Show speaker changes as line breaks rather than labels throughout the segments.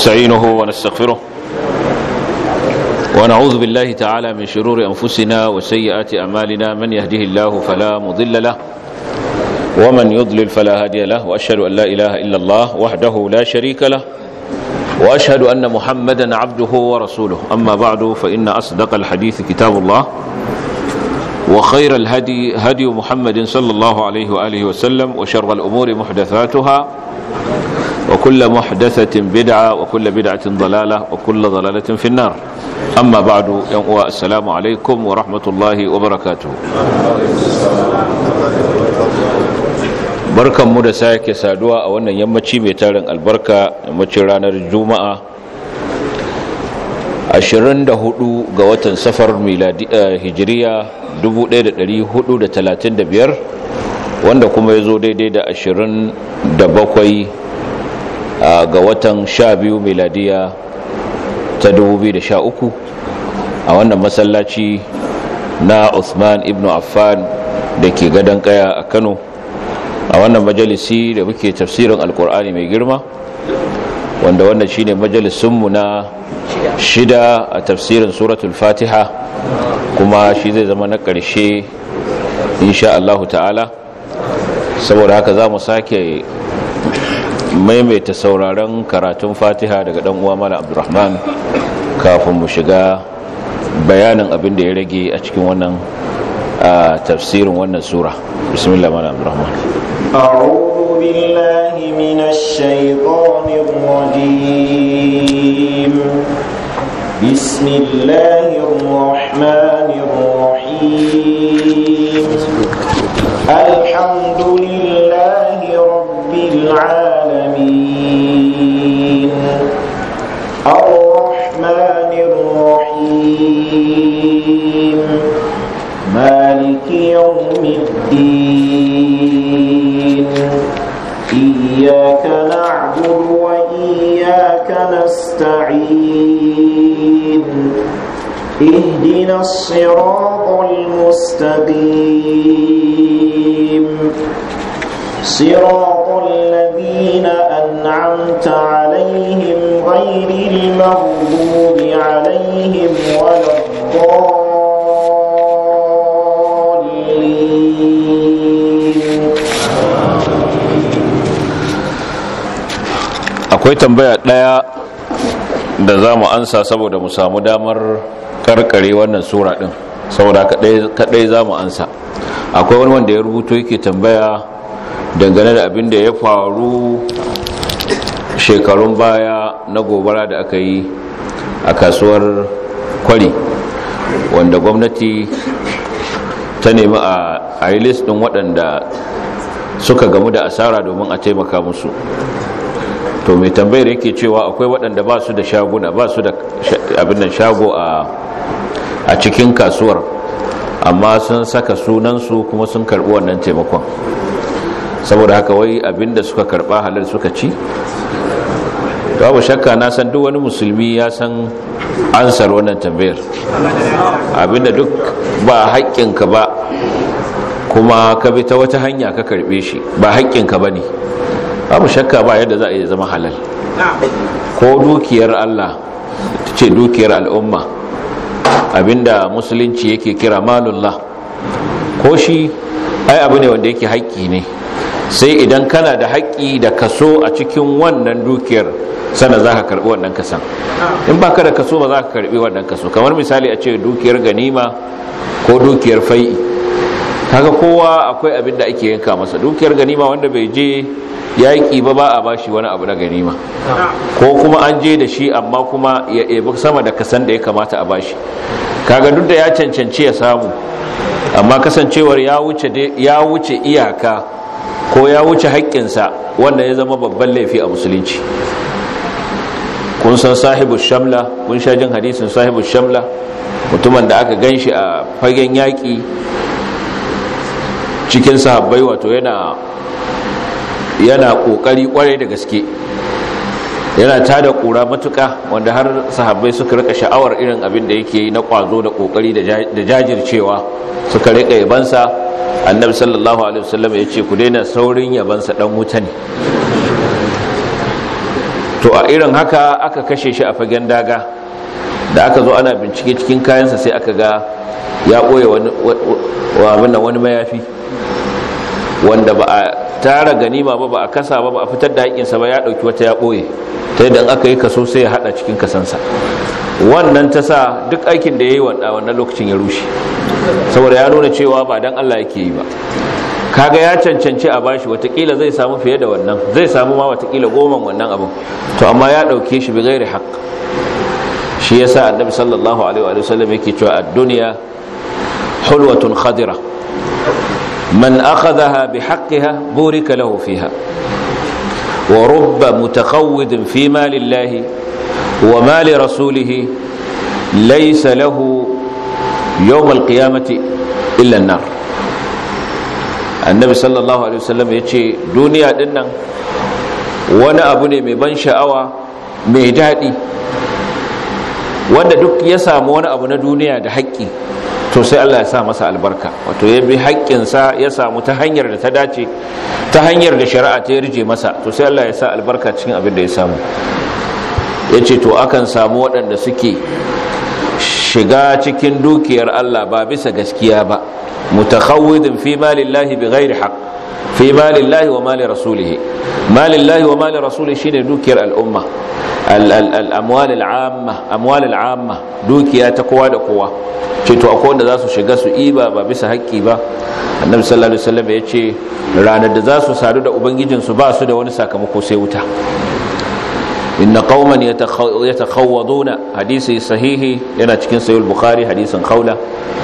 ونستعينه ونستغفره ونعوذ بالله تعالى من شرور أنفسنا وسيئات أعمالنا من يهده الله فلا مضل له ومن يضلل فلا هادي له وأشهد أن لا إله إلا الله وحده لا شريك له وأشهد أن محمدا عبده ورسوله أما بعد فإن أصدق الحديث كتاب الله وخير الهدي هدي محمد صلى الله عليه وآله وسلم وشر الأمور محدثاتها وكل محدثة بدعة وكل بدعة ضلالة وكل ضلالة في النار أما بعد يوم السلام عليكم ورحمة الله وبركاته barkan mu da sake saduwa a wannan yammaci mai tarin albarka yammacin ranar juma'a 24 ga watan safar miladi hijiriya 1435 wanda kuma ya zo daidai da 27 ga watan 12 miladiya ta 2013 a wannan masallaci na Uthman ibn Affan da ke gadon kaya a Kano a wannan majalisi da muke tafsirin alkur'ani mai girma wanda wannan shine majalisunmu na shida a tafsirin suratul fatiha kuma shi zai zama na ƙarshe insha Allah ta'ala saboda haka za mu sake maimaita sauraron karatun fatiha daga dan uwa mala abdurrahman kafin mu shiga bayanin abin da ya rage a cikin wannan tafsirin wannan sura bismillah mala abdurrahman
أعوذ بالله من الشيطان الرجيم بسم الله الرحمن الرحيم الحمد لله رب العالمين الرحمن الرحيم مالك يوم الدين إياك نعبد وإياك نستعين اهدنا الصراط المستقيم صراط الذين أنعمت عليهم غير المغضوب عليهم ولا الضالين
akwai tambaya ɗaya da za mu ansa saboda mu samu damar karkare wannan sura ɗin saboda kaɗai za mu ansa akwai wani wanda ya rubuto yake tambaya dangane da abin da ya faru shekarun baya na gobara da aka yi a kasuwar kwari wanda gwamnati ta nemi a yi list ɗin waɗanda suka gamu da asara domin a taimaka musu to mai tambayar yake cewa akwai waɗanda ba su da shaguna ba su da abin nan shago a cikin kasuwar amma sun saka sunansu kuma sun karɓi wannan taimakon saboda haka wai abin da suka karɓa halar suka ci babu shakka na san duk wani musulmi ya san ansar wannan tambayar abinda duk ba haƙƙinka ba kuma ka bi ta wata hanya ka karɓe shi ba haƙƙinka ba ne babu shakka ba yadda za a iya zama halal ko dukiyar Allah ce dukiyar al'umma abinda musulunci yake kira malullah ko shi ai abu ne wanda yake haƙƙi ne sai idan kana da haƙƙi da kaso a cikin wannan dukiyar sana za ka karɓi wannan kasan in ba ka da kaso ba za ka karɓi wannan kaso kamar misali a ce dukiyar ganima ko dukiyar fai'i kaga kowa akwai abin da ake yanka masa dukiyar ganima wanda bai je yaƙi ba ba a bashi wani abu na ganima ko kuma an je da shi amma kuma ya ebi sama da kasan da ya kamata a bashi kaga duk da ya cancanci ya samu amma kasancewar ya wuce ya wuce iyaka ko ya wuce haƙƙinsa wanda ya zama babban laifi a musulunci kun san sahibu shamla kun sha jin hadisin sahibu shamla mutumin da aka gan shi a fagen yaƙi cikin sahabbai wato yana yana kokari kwarai da gaske yana tada kura matuka wanda har sahabbai suka rika sha'awar irin abin da yake yi na kwazo da kokari da jajircewa suka rika yabansa annabi sallallahu alaihi wasallam ya ce ku daina saurin yabansa dan wuta ne to a irin haka aka kashe shi a fagen daga da aka zo ana bincike cikin kayansa sai aka ga ya ɓoye wani wani mayafi wanda ba a tara ganima ba ba a kasa ba ba a fitar da haƙinsa ba ya ɗauki wata ya ɓoye ta yadda aka yi kaso sai ya haɗa cikin kasansa wannan ta sa duk aikin da ya yi wannan lokacin ya rushe saboda ya nuna cewa ba don allah yake yi ba kaga ya cancanci a bashi watakila zai samu fiye da wannan zai samu ma watakila goman wannan abin to amma ya ɗauke shi bi gairi haƙ shi yasa annabi sallallahu alaihi wa sallam yake cewa ad-dunya hulwatun khadira man akhadhaha bihaqqiha burika lahu fiha wa rubba mutakhawwidin fi mali llahi wa mali rasulih laysa lahu yawm al-qiyamati illa an-nar annabi sallallahu alaihi wasallam yace duniya dinnan wani abu ne mai ban sha'awa mai daɗi wanda duk ya samu wani abu na duniya da haƙƙi to sai Allah ya sa masa albarka wato ya bi haƙƙinsa ya samu ta hanyar da ta dace ta hanyar da shari'a ta yarje masa to sai Allah ya sa albarka cikin abin da ya samu ya ce to akan samu waɗanda suke shiga cikin dukiyar Allah ba bisa gaskiya ba mutakhawwidin fi malillahi bi ghairi haqq fi malillahi wa mali rasulihi malillahi wa mali rasulihi shine dukiyar al'umma al'amwal al'amma amwal al'amma dukiya ta kowa da kowa ce to akwai wanda za su shiga su iba ba bisa haƙƙi ba annabi sallallahu alaihi wasallam ya ce ranar da za su sadu da ubangijin su ba su da wani sakamako sai wuta inna qauman yatakhawwaduna hadisi sahihi yana cikin sahih al-bukhari hadisin khawla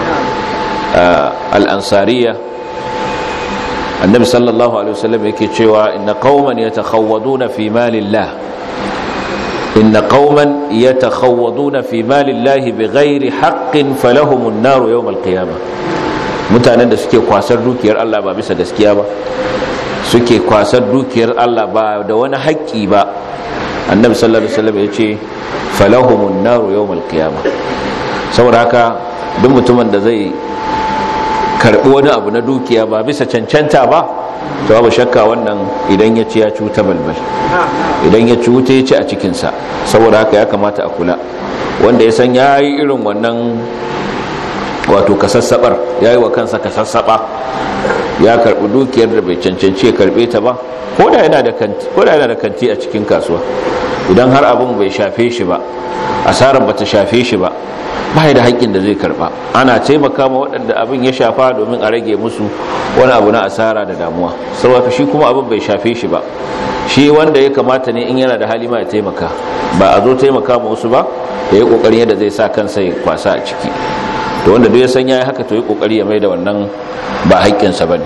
al-ansariya annabi sallallahu alaihi wasallam yake cewa inna qauman yatakhawwaduna fi malillah inna qauman yatakhawwaduna fi malillahi bighairi haqqin falahumun naru yawm alqiyamah mutanen da suke kwasar dukiyar Allah ba bisa gaskiya ba suke kwasar dukiyar Allah ba da wani haƙƙi ba annabi sallallahu alaihi wasallam yace falahumun naru yawm alqiyamah saboda haka duk mutumin da zai karbi wani abu na dukiya ba bisa cancanta ba to babu shakka wannan idan ya ci ya cuta balbal idan ya cuta ya ci a cikinsa saboda haka ya kamata a kula wanda ya san ya yi irin wannan wato kasassabar ya yi wa kansa kasassaba ya karbi dukiyar da bai cancanci ya karbe ta ba ko da yana da kanti a cikin kasuwa idan har abin bai shafe shi ba asarar bata shafe shi ba ba da haƙƙin da zai karba ana taimaka ma waɗanda abin ya shafa domin a rage musu wani abu na asara da damuwa saboda shi kuma abin bai shafe shi ba shi wanda ya kamata ne in yana da hali ma ya taimaka ba a zo taimaka ma wasu ba ya yi ƙoƙarin yadda zai sa kansa ya kwasa a ciki to wanda duk ya san ya yi haka to yi ƙoƙari ya mai da wannan ba haƙƙinsa ba ne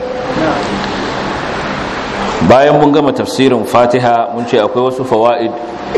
bayan mun gama tafsirin fatiha mun ce akwai wasu fawa'id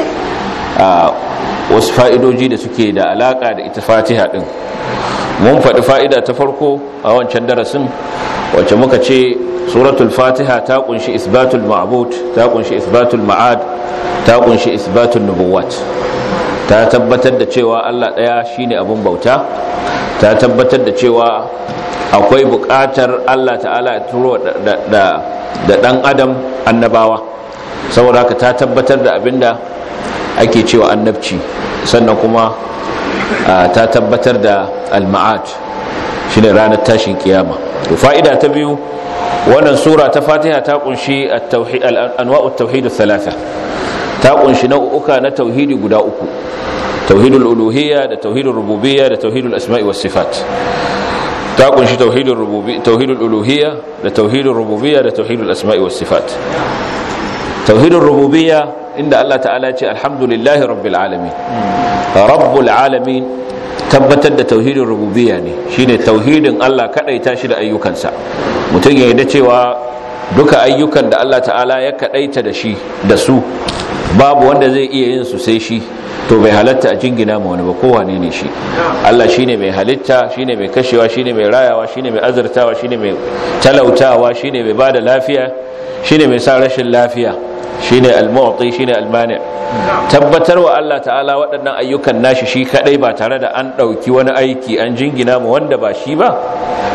wasu fa'idoji da suke da alaƙa da ita fatiha ɗin mun faɗi fa'ida ta farko a wancan darasin wacce muka ce suratul fatiha ta kunshi isbatul ma'bud ta kunshi isbatul ma'ad ta kunshi isbatul nubuwat ta tabbatar da cewa allah ɗaya shine abin bauta ta tabbatar da cewa akwai buƙatar allah ta'ala ya turo da ɗan adam annabawa saboda haka ta tabbatar da abinda ake cewa annabci sannan kuma ta tabbatar da al-ma'ad shine ranar tashin kiyama to fa'ida ta biyu wannan sura ta Fatiha ta kunshi at-tauhid al-anwa'ut tauhid thalatha ta kunshi nau'uka na tauhidi guda uku tauhidul uluhiyya da tauhidul rububiyya da tauhidul asma'i was sifat ta kunshi tauhidul rububiyya tauhidul uluhiyya da tauhidul rububiyya da tauhidul asma'i was sifat tauhidul rububiyya inda Allah ta'ala ce alhamdulillahi rabbil alamin rabbul alamin tabbatar da tauhidin rububiyya ne shine tauhidin Allah kadaita shi da ayyukansa mutum ya yarda cewa duka ayyukan da Allah ta'ala ya kadaita da shi da su babu wanda zai iya yin su sai shi to bai halatta a jingina ma wani ba kowane ne shi Allah shine mai halitta shine mai kashewa shine mai rayawa shine mai azurtawa shine mai talautawa shine mai bada lafiya shine mai sa rashin lafiya shine al-mu'ti shine al-mani tabbatar wa Allah ta'ala waɗannan ayyukan nashi shi kadai ba tare da an ɗauki wani aiki an jingina mu wanda ba shi ba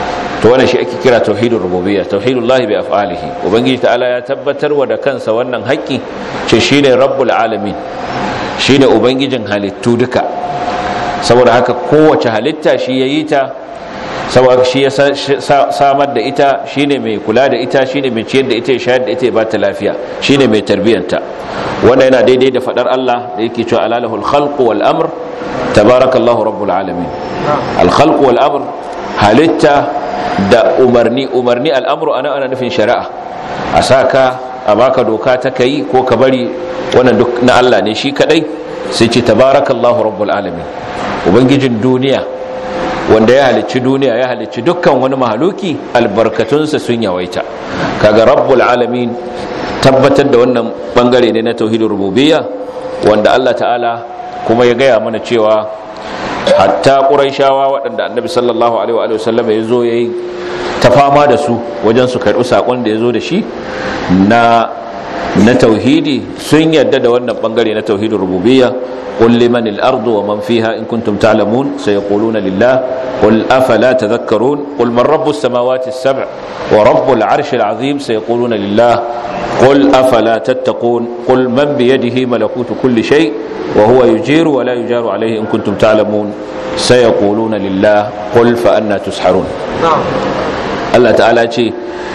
to wannan shi ake kira tauhidur rububiyya tauhidullahi bi af'alihi ubangiji ta'ala ya tabbatar wa da kansa wannan haƙƙi ce shine rabbul alamin shine ubangijin halittu duka saboda haka kowace halitta shi yayi ta saboda shi ya samar da ita shine mai kula da ita shine mai ciyar da ita ya shayar da ita ya ba ta lafiya shine mai tarbiyanta wanda yana daidai da fadar Allah da yake cewa alalahul khalqu wal amr tabarakallahu rabbul alamin al khalqu wal amr halitta da umarni umarni al'amru ana ana nufin shari'a a saka a baka doka ta kai ko ka bari wannan duk na Allah ne shi kadai sai ce tabarakallahu rabbul alamin ubangijin duniya wanda ya halicci duniya ya halicci dukkan wani mahaluki albarkatunsa sun yawaita kaga rabbul alamin tabbatar da wannan bangare ne na tauhidin rububiyya wanda Allah ta'ala kuma ya gaya mana cewa hatta ƙuraishawa waɗanda annabi sallallahu alaihi wa sallam ya zo ya yi ta fama da su wajen su karɓi saƙon da ya zo da shi na na tauhidi sun yadda da wannan ɓangare na tauhidin rububiyya قل لمن الأرض ومن فيها إن كنتم تعلمون سيقولون لله قل أفلا تذكرون قل من رب السماوات السبع ورب العرش العظيم سيقولون لله قل أفلا تتقون قل من بيده ملكوت كل شيء وهو يجير ولا يجار عليه إن كنتم تعلمون سيقولون لله قل فأنا تسحرون الله تعالى ce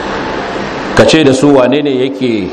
kace da su wane ne yake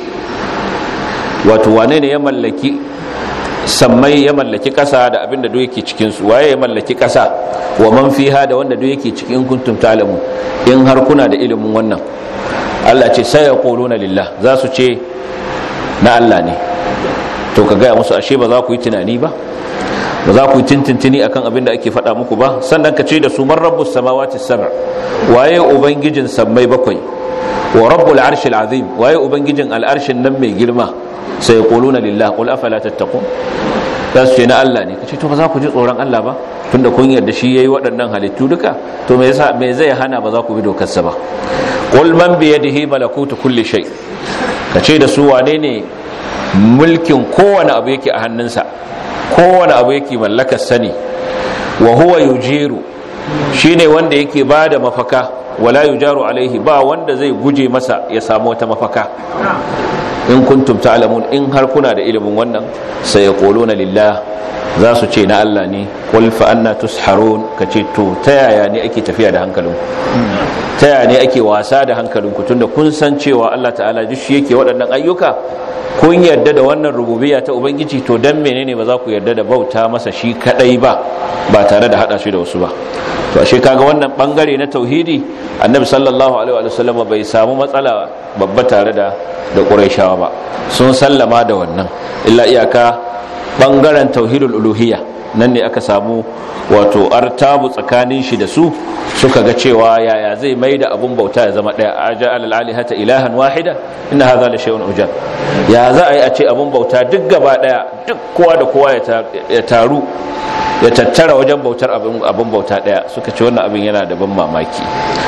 wato wane ne ya mallaki sammai ya mallaki kasa da abin da duk yake cikin su waye ya mallaki kasa wa man fiha da wanda duk yake cikin kuntum ta'lamu in har kuna da ilimin wannan Allah ce sai yaquluna lillah za su ce na Allah ne to ka gaya musu ashe ba za ku yi tunani ba ba za ku yi tintintini akan abin da ake faɗa muku ba sannan ka ce da su man rabbus samawati sab'a waye ubangijin sammai bakwai wa rabbul arshil azim waye ubangijin al'arshin nan mai girma sai yaquluna lillah qul afala tattaqun za su ce na Allah ne kace to ba za ku ji tsoron Allah ba tunda kun yarda shi yayi waɗannan halittu duka to me yasa me zai hana ba za ku bi dokar sa ba qul man bi yadihi malakutu kulli shay kace da su wane ne mulkin kowane abu yake a hannunsa kowane abu yake mallakar sani wa huwa yujiru shine wanda yake bada mafaka wala yujaru alaihi ba wanda zai guje masa ya samu wata mafaka in kuntum ta'lamun in har kuna da ilimin wannan sai yaquluna lillah za su ce na Allah ne qul fa anna tusharun kace to ta yaya ne ake tafiya da hankalinku ta yaya ne ake wasa da hankalinku tunda kun san cewa Allah ta'ala duk shi yake waɗannan ayyuka kun yarda da wannan rububiyya ta ubangiji to dan menene ba za ku yarda da bauta masa shi kadai ba ba tare da hada shi da wasu ba to ashe kaga wannan bangare na tauhidi annabi sallallahu alaihi wa sallam bai samu matsala babba tare da da quraishawa ba sun sallama da wannan illa iyaka bangaren tauhidul uluhiyya nan ne aka samu wato artabu tsakanin shi da su suka ga cewa yaya zai mai da abun bauta ya zama daya aja alal alihata ilahan wahida inna hadha la shay'un ujab ya za a yi a ce abun bauta duk gaba daya duk kowa da kowa ya taru ya tattara wajen bautar abun bauta daya suka ce wannan abin yana da ban mamaki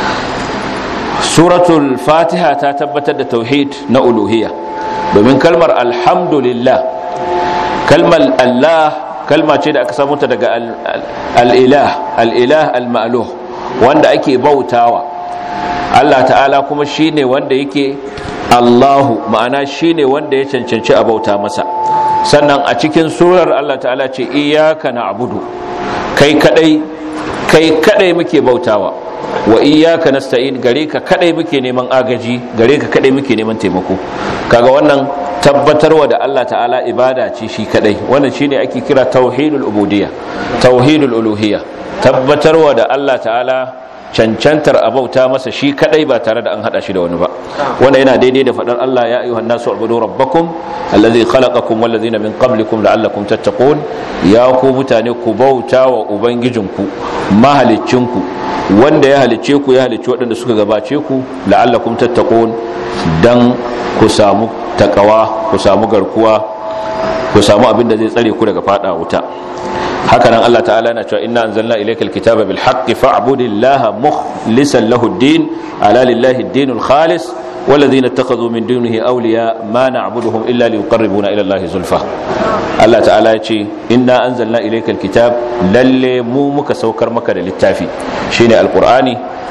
suratul fatiha ta tabbatar da tauhid na uluhiyya domin kalmar alhamdulillah kalmar allah kalma ce da aka samu ta daga al'ilah al'ilah al-ma'luh wanda ake bautawa Allah ta'ala kuma shine wanda yake Allahu ma'ana shine wanda ya cancanci a bauta masa sannan a cikin surar Allah ta'ala ce iyyaka na'budu kai kadai kai kadai muke bautawa wa iyyaka nasta'in gare ka kadai muke neman agaji gare ka kadai muke neman taimako kaga wannan tabbatarwa da Allah ta'ala ibada ce shi kadai wannan shine ake kira tauhidul ubudiyya tauhidul uluhiyya tabbatarwa da Allah ta'ala cancantar abauta masa shi kadai ba tare da an hada shi da wani ba wanda yana daidai da fadar Allah ya ayyuhan nasu ubudu rabbakum allazi khalaqakum wal ladzina min qablikum la'allakum tattaqun ya ku mutane ku bauta wa ubangijinku mahaliccinku wanda ya halicce ku ya halicci waɗanda suka gabace ku la'allakum tattaqun dan ku samu takawa ku samu garkuwa ku samu abin da zai tsare ku daga fada wuta haka nan Allah ta'ala na cewa inna anzalna ilayka alkitaba bil haqqi fa'budillaha mukhlishan lahu ad-din ala lillahi ad-dinul khalis والذين اتخذوا من دونه أولياء ما نعبدهم إلا ليقربونا إلى الله زلفى الله تعالى يقول إنا أنزلنا إليك الكتاب للي مو مك سوكر مك للتافي شيني القرآن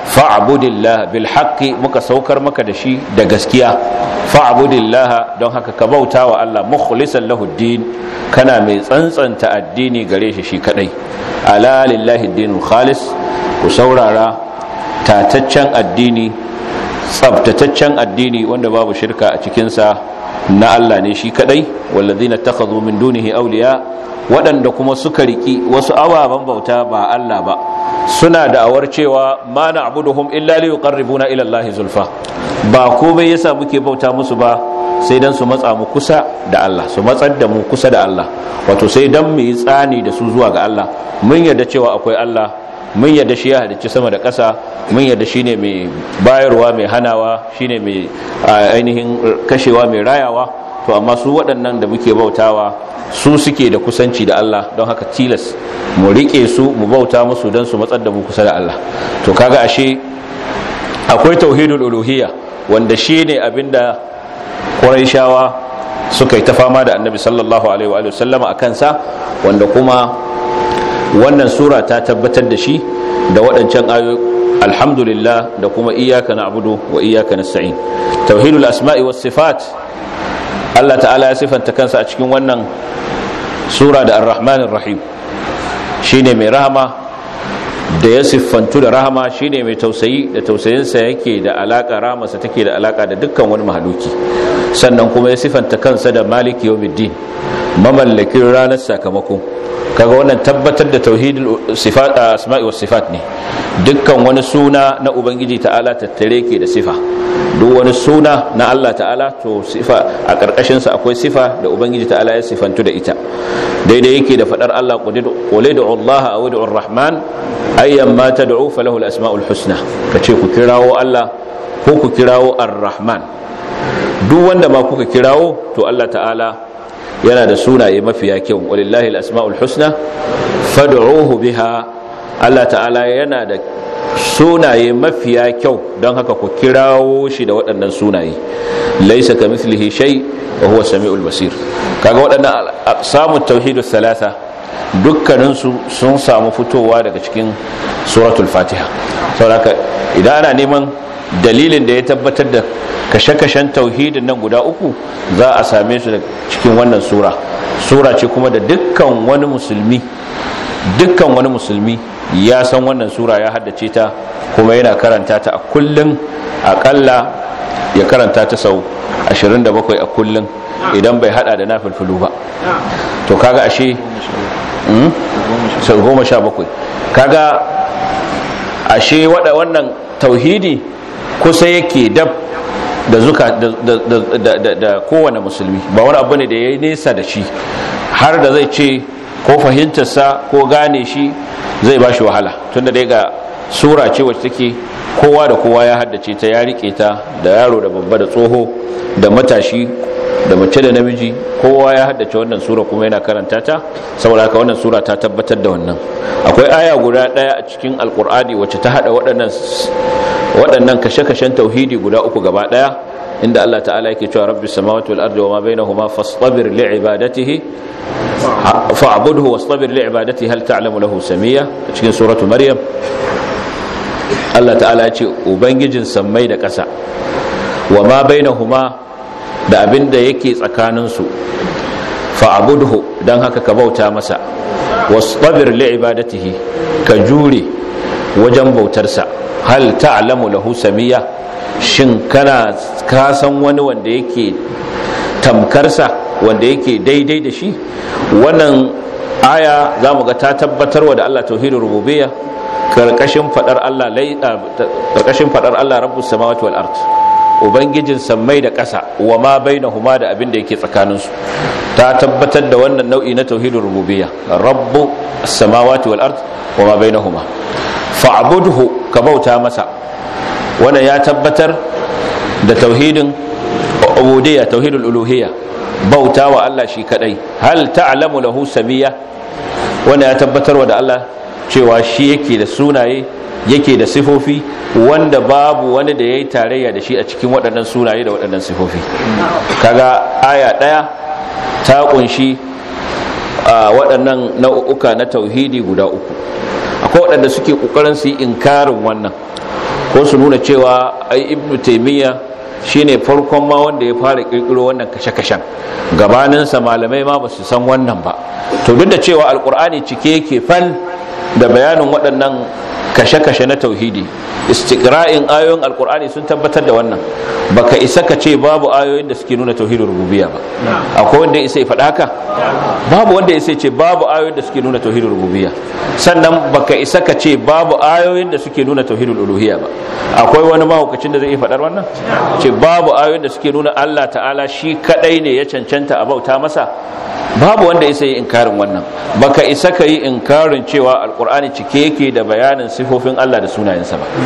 fa'budillah bil haqqi muka saukar maka da shi da gaskiya fa'budillah don haka ka bauta wa Allah mukhlisan lahu din kana mai tsantsanta addini gare shi shi kadai ala lillahi dinul khalis ku saurara tataccen addini tsabtataccen addini wanda babu shirka a cikinsa na Allah ne shi kadai wallazina takhadhu min dunihi awliya waɗanda kuma suka riki wasu ababen bauta ba Allah ba suna da'awar cewa ma na'buduhum illa li yuqarribuna ila Allah zulfa ba komai yasa muke bauta musu ba sai dan su matsa mu kusa da Allah su matsar da mu kusa da Allah wato sai dan mu yi tsani da su zuwa ga Allah mun yarda cewa akwai Allah mun yarda shi ya halicci sama da ƙasa mun yarda shine mai bayarwa mai hanawa shine mai ainihin kashewa mai rayawa to amma su waɗannan da muke bautawa su suke da kusanci da Allah don haka tilas mu rike su mu bauta musu don su matsar da mu kusa da Allah to kaga ashe akwai tauhidul uluhiyya wanda shine abinda Qurayshawa suka yi ta fama da Annabi sallallahu alaihi wa sallama akan sa wanda kuma wannan sura ta tabbatar da shi da waɗancan ayoyi alhamdulillah da kuma iyaka na'budu wa iyaka nasta'in tauhidul asma'i was sifat Allah ta'ala ya sifanta kansa a cikin wannan sura da ar-rahmanir rahim shine mai rahama da ya siffantu da rahama shine mai tausayi da tausayinsa yake da alaka rahamarsa take da alaka da dukkan wani mahaluki sannan kuma ya siffanta kansa da maliki yawmiddin mamallakin ranar sakamako kaga wannan tabbatar da tauhidul sifat asma'i was sifat ne dukkan wani suna na ubangiji ta'ala tattare ke da sifa duk wani suna na Allah ta'ala to sifa a karkashin sa akwai sifa da ubangiji ta'ala ya sifantu da ita daidai yake da fadar Allah qul ud'u Allah aw ud'u ar-rahman ayyan ma tad'u falahu al-asma'ul husna kace ku kirawo Allah ko ku kirawo ar-rahman duk wanda ma kuka kirawo to Allah ta'ala yana da sunaye mafiya kyau walillahi al-asma'ul husna fad'uhu biha Allah ta'ala yana da sunaye mafiya kyau don haka ku kirawo shi da waɗannan sunaye laisa kamithlihi shay wa huwa samiul basir kaga waɗannan samun tauhidus salasa dukkanin su sun samu fitowa daga cikin suratul fatiha saboda idan ana neman dalilin da ya tabbatar da kashe-kashen tauhidin nan guda uku za a same su da cikin wannan sura sura ce kuma da dukkan wani musulmi dukkan wani musulmi ya san wannan sura ya haddace ta kuma yana karanta ta a kullum akalla ya karanta ta sau 27 a kullum idan bai hada da na filfilu ba to kaga ashe sau 17 kaga ashe wannan tauhidi kusa yake dab da zuka da kowane musulmi ba wani abu ne da ya yi nesa da shi har da zai ce ko fahimtarsa ko gane shi zai ba shi wahala tunda dai ga sura ce wacce take kowa da kowa ya haddace ta ya rike ta da yaro da babba da tsoho da matashi da mace da namiji kowa ya haddace wannan sura kuma yana karanta ta saboda haka wannan sura ta tabbatar da wannan akwai aya guda daya a cikin alkur'ani wacce ta hada waɗannan waɗannan kashe-kashen tauhidi guda uku gaba daya inda Allah ta'ala yake cewa rabbis samawati wal ardi wama bainahuma fastabir li'ibadatihi fa'budhu wastabir li'ibadatihi hal ta'lamu lahu samiyya cikin suratu maryam Allah ta'ala ya ce ubangijin sammai da ƙasa wama bainahuma da abin da yake tsakaninsu fa'abudhu don haka ka bauta masa wastabir li'ibadatihi ka jure wajen bautarsa hal ta'lamu lahu samiya shin kana ka san wani wanda yake tamkarsa wanda yake daidai da shi wannan aya za mu ga ta tabbatarwa da Allah tauhidin rububiyya karkashin fadar Allah karkashin fadar Allah rabbus samawati wal ard ubangijin sammai da ƙasa wa ma bainahuma da abin da yake tsakaninsu ta tabbatar da wannan nau'i na tauhidin rububiyya rabbu samawati wal ard wa ma bainahuma fa'budhu ka bauta masa wannan ya tabbatar da tauhidin ubudiyya tauhidul uluhiyya bauta wa Allah shi kadai hal ta'lamu lahu samiyya wannan ya tabbatarwa da Allah cewa shi yake da sunaye yake da sifofi wanda babu wani da ya yi tarayya da shi a cikin waɗannan sunaye da waɗannan sifofi kaga aya ɗaya ta ƙunshi waɗannan nau'uka na tauhidi guda uku akwai waɗanda suke ƙoƙarin su yi inkarin wannan ko su nuna cewa ai ibnu taymiya shine farkon ma wanda ya fara kirkiro wannan kashe-kashen gabaninsa malamai ma ba su san wannan ba to duk da cewa alkur'ani cike yake fal da bayanin waɗannan kashe-kashe na tauhidi istiqra'in ayoyin alkur'ani sun tabbatar da wannan baka isa ka ce babu ayoyin da suke nuna tauhidin rububiyya ba akwai wanda isa ya faɗa haka babu wanda isa ce babu ayoyin da suke nuna tauhidin rububiyya sannan baka isa ka ce babu ayoyin da suke nuna tauhidin uluhiyya ba akwai wani mahaukacin da zai iya faɗar wannan ce babu ayoyin da suke nuna Allah ta'ala shi kadai ne ya cancanta a bauta masa babu wanda isa yi inkarin wannan baka isa ka yi inkarin cewa alkur'ani cike yake da bayanin sifofin Allah da sunayensa ba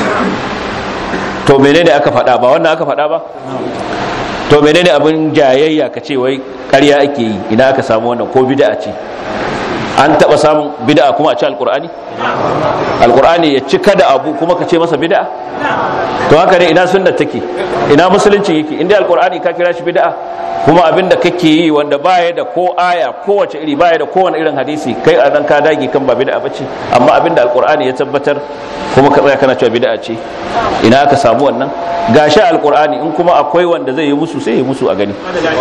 to menene aka faɗa ba wannan aka faɗa ba to menene abin jayayya ka ce wai ƙarya ake yi ina aka samu wannan ko bid'a ce an taɓa samun bid'a kuma a ci alkur'ani alkur'ani ya cika da abu kuma ka ce masa bid'a to haka ne ina sunna take ina musulunci yake inda alkur'ani ka kira shi bid'a kuma abinda kake yi wanda baya da ko aya kowace iri baya da kowane irin hadisi kai a nan ka dage kan ba bid'a bace amma abinda alkur'ani ya tabbatar kuma ka tsaya kana cewa bid'a ce ina aka samu wannan gashi alkur'ani in kuma akwai wanda zai yi musu sai yi musu a gani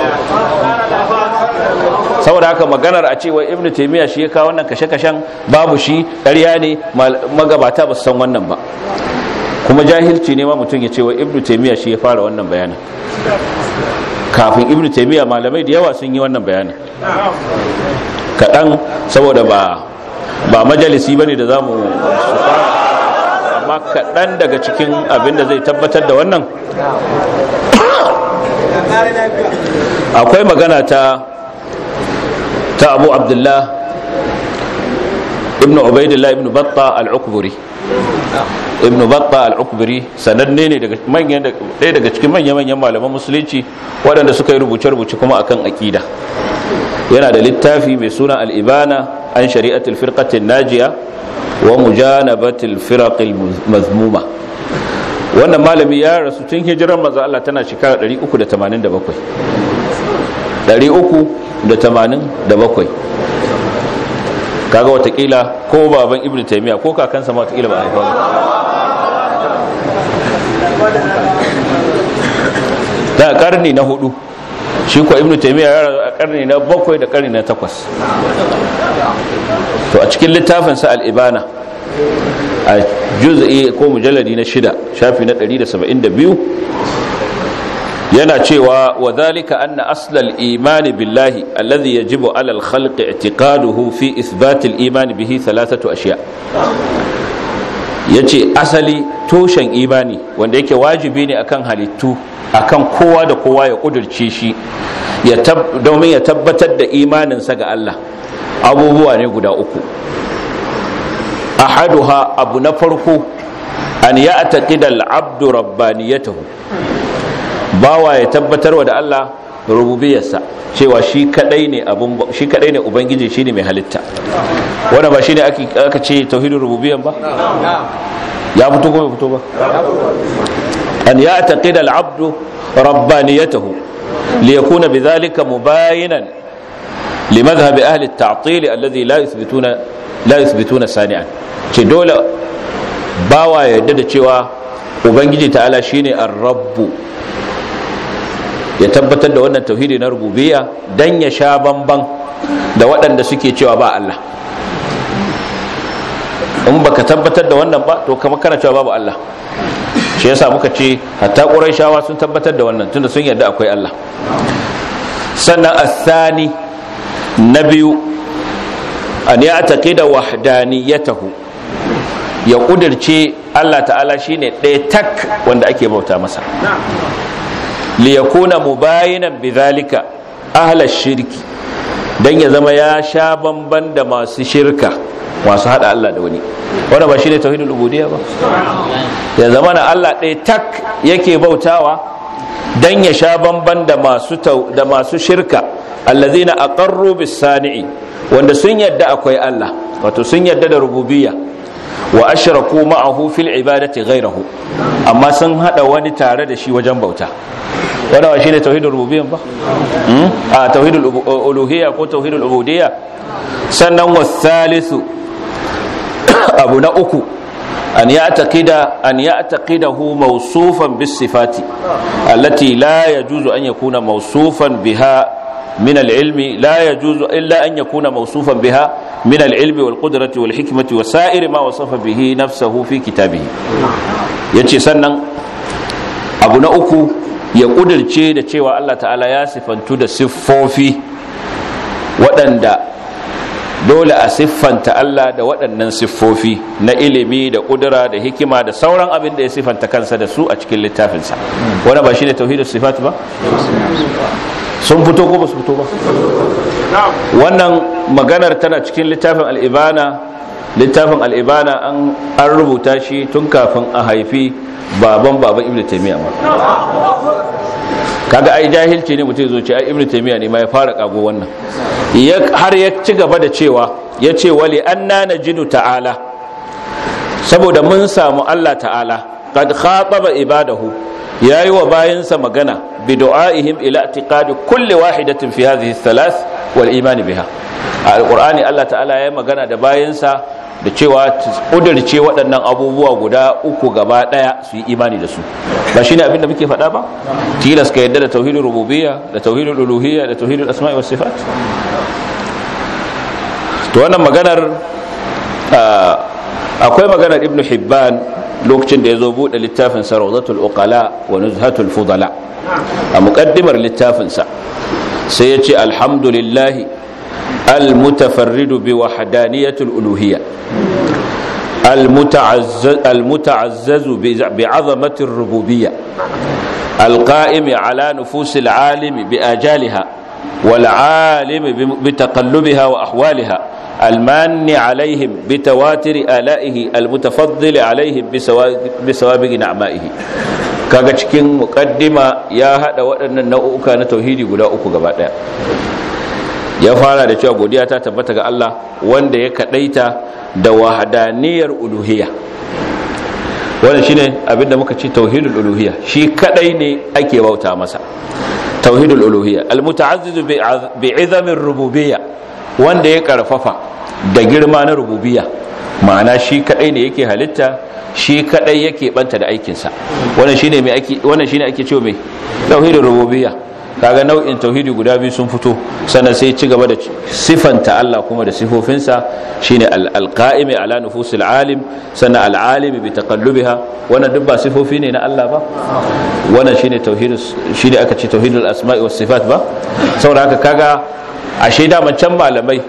saboda haka maganar a cewa ibnu taymiya shi ya kawo wannan kashe-kashen babu shi ƙarya ne magabata ba su san wannan ba kuma jahilci ne ma mutum ya ce wa ibnu taymiya shi ya fara wannan bayanin kafin ibnu taymiya malamai da yawa sun yi wannan bayanin kaɗan saboda ba ba majalisi bane da zamu amma kaɗan daga cikin abin da zai tabbatar da wannan akwai magana ta ta abu abdullah ibn ubaidillah ibn batta al-ukburi ibn batta al-ukburi sananne ne daga manyan ɗaya daga cikin manyan manyan malaman musulunci waɗanda suka yi rubuce-rubuce kuma akan aqida yana da littafi mai suna al-ibana an shari'atul firqatin najiya wa mujanabatil firaqil mazmuma wannan malami ya rasu tun hijiran manzo Allah tana shekara 387 387 kaga watakila ko baban ibnu taymiya ko kakansa ma watakila ba a haifa ba da karni na hudu shi ko ibnu taymiya ya rasu a karni na bakwai da karni na takwas to a cikin littafin sa al-ibana a juz'i ko mujalladi na shida shafi na 172 yana cewa wa dhalika anna aslal imani billahi alladhi yajibu ala al-khalq i'tiqaduhu fi ithbat al-iman bihi thalathatu ashiya yace asali tushen imani wanda yake wajibi ne akan halittu akan kowa da kowa ya kudurce shi ya domin ya tabbatar da imaninsa ga Allah abubuwa ne guda uku ahaduha abu na farko an ya ataqida al-abdu rabbaniyatahu bawa ya tabbatarwa da Allah rububiyarsa cewa shi kadai ne abun shi kadai ne ubangiji shine mai halitta wanda ba shine ake aka ce tauhidin rububiyyan ba ya fito ko bai fito ba an ya ataqida al-abdu rabbaniyatahu liyakuna bidhalika mubayinan limadhhab ahli at-ta'til alladhi la yuthbituna la yuthbituna sani'an ce dole bawa ya yarda da cewa ubangiji ta'ala shine ar-rabbu ya tabbatar da wannan tauhidi na rububiyya dan ya sha bamban da waɗanda suke cewa ba Allah in baka tabbatar da wannan ba to kamar kana cewa babu Allah shi yasa muka ce hatta quraishawa sun tabbatar da wannan tunda sun yarda akwai Allah sannan athani na biyu an ya taqida wahdaniyatahu ya kudirce Allah ta'ala shine ɗaya tak wanda ake bauta masa liyakuna mubayinan bidhalika ahla shirki dan ya zama ya sha bamban da masu shirka masu hada Allah da wani wanda ba shine tauhidul ubudiyya ba ya zama na Allah ɗaya tak yake bautawa dan ya sha bamban da masu da masu shirka allazina aqarru bis sani'i wanda sun yadda akwai Allah wato sun yadda da rububiyya wa ashraku ma'ahu fil ibadati ghayrahu amma sun hada wani tare da shi wajen bauta wanda ba shine tauhidul rububiyya ba a tauhidul uluhiyya ko tauhidul ubudiyya sannan wasalisu abu na uku أن يعتقد أن يعتقده موصوفا بالصفات التي لا يجوز أن يكون موصوفا بها من العلم لا يجوز إلا أن يكون موصوفا بها من العلم والقدرة والحكمة وسائر ما وصف به نفسه في كتابه يتي سنن أبو نأكو يقول الشيء da cewa Allah ta'ala ya sifantu da siffofi waɗanda dole a siffanta Allah da waɗannan siffofi na ilimi da ƙudura da hikima da sauran abin da ya siffanta kansa da su a cikin littafinsa wani ba shi ne tauhidus sifat ba sun fito ko ba su fito ba wannan maganar tana cikin littafin al'ibana littafin al'ibana an rubuta shi tun kafin a haifi baban baban ibn taimiyya ma kaga ai jahilci ne mutum zo ce ai ibnu taymiya ne ma ya fara kago wannan har ya ci gaba da cewa ya ce wali anna najidu ta'ala saboda mun samu Allah ta'ala qad khataba ibadahu yayi wa bayinsa magana bi du'aihim ila i'tiqadi kulli wahidatin fi hadhihi thalath wal iman biha alqur'ani Allah ta'ala yayi magana da bayinsa da cewa kudirce waɗannan abubuwa guda uku gaba ɗaya su yi imani da su ba shi ne abinda muke faɗa ba tilas ka yadda da tauhidin rububiyya da tauhidin uluhiyya da tauhidin asma'i was sifat to wannan maganar akwai maganar ibn hibban lokacin da ya zo buɗe littafin sa rawdatul uqala wa nuzhatul fudala a muqaddimar littafin sa sai ya ce alhamdulillahi المتفرد بوحدانية الألوهية المتعزز, المتعزز بعظمة الربوبية القائم على نفوس العالم بآجالها والعالم بتقلبها وأحوالها المان عليهم بتواتر آلائه المتفضل عليهم بسوابق نعمائه kaga cikin mukaddima ya hada waɗannan nau'uka na tauhidi guda uku gaba ɗaya ya fara da cewa godiya ta tabbata ga Allah wanda ya kadaita da wahadaniyar uluhiyya wannan shine abinda muka ce tauhidul uluhiyya shi kadai ne ake bauta masa tauhidul uluhiyya almutaazziz bi izamir rububiyya wanda ya karfafa da girma na rububiyya ma'ana shi kadai ne yake halitta shi kadai yake banta da aikinsa wannan shine mai ake wannan shine ake cewa mai tauhidul rububiyya kaga nau'in tauhidi guda biyu sun fito sannan sai ci gaba da sifanta Allah kuma da sifofinsa shine al-qa'imi ala nufusil alim sannan al-alimi bi taqallubiha wannan duk ba sifofi ne na Allah ba wannan shine tauhid shine aka ce tauhidul asma'i was sifat ba saboda haka kaga ashe da can malamai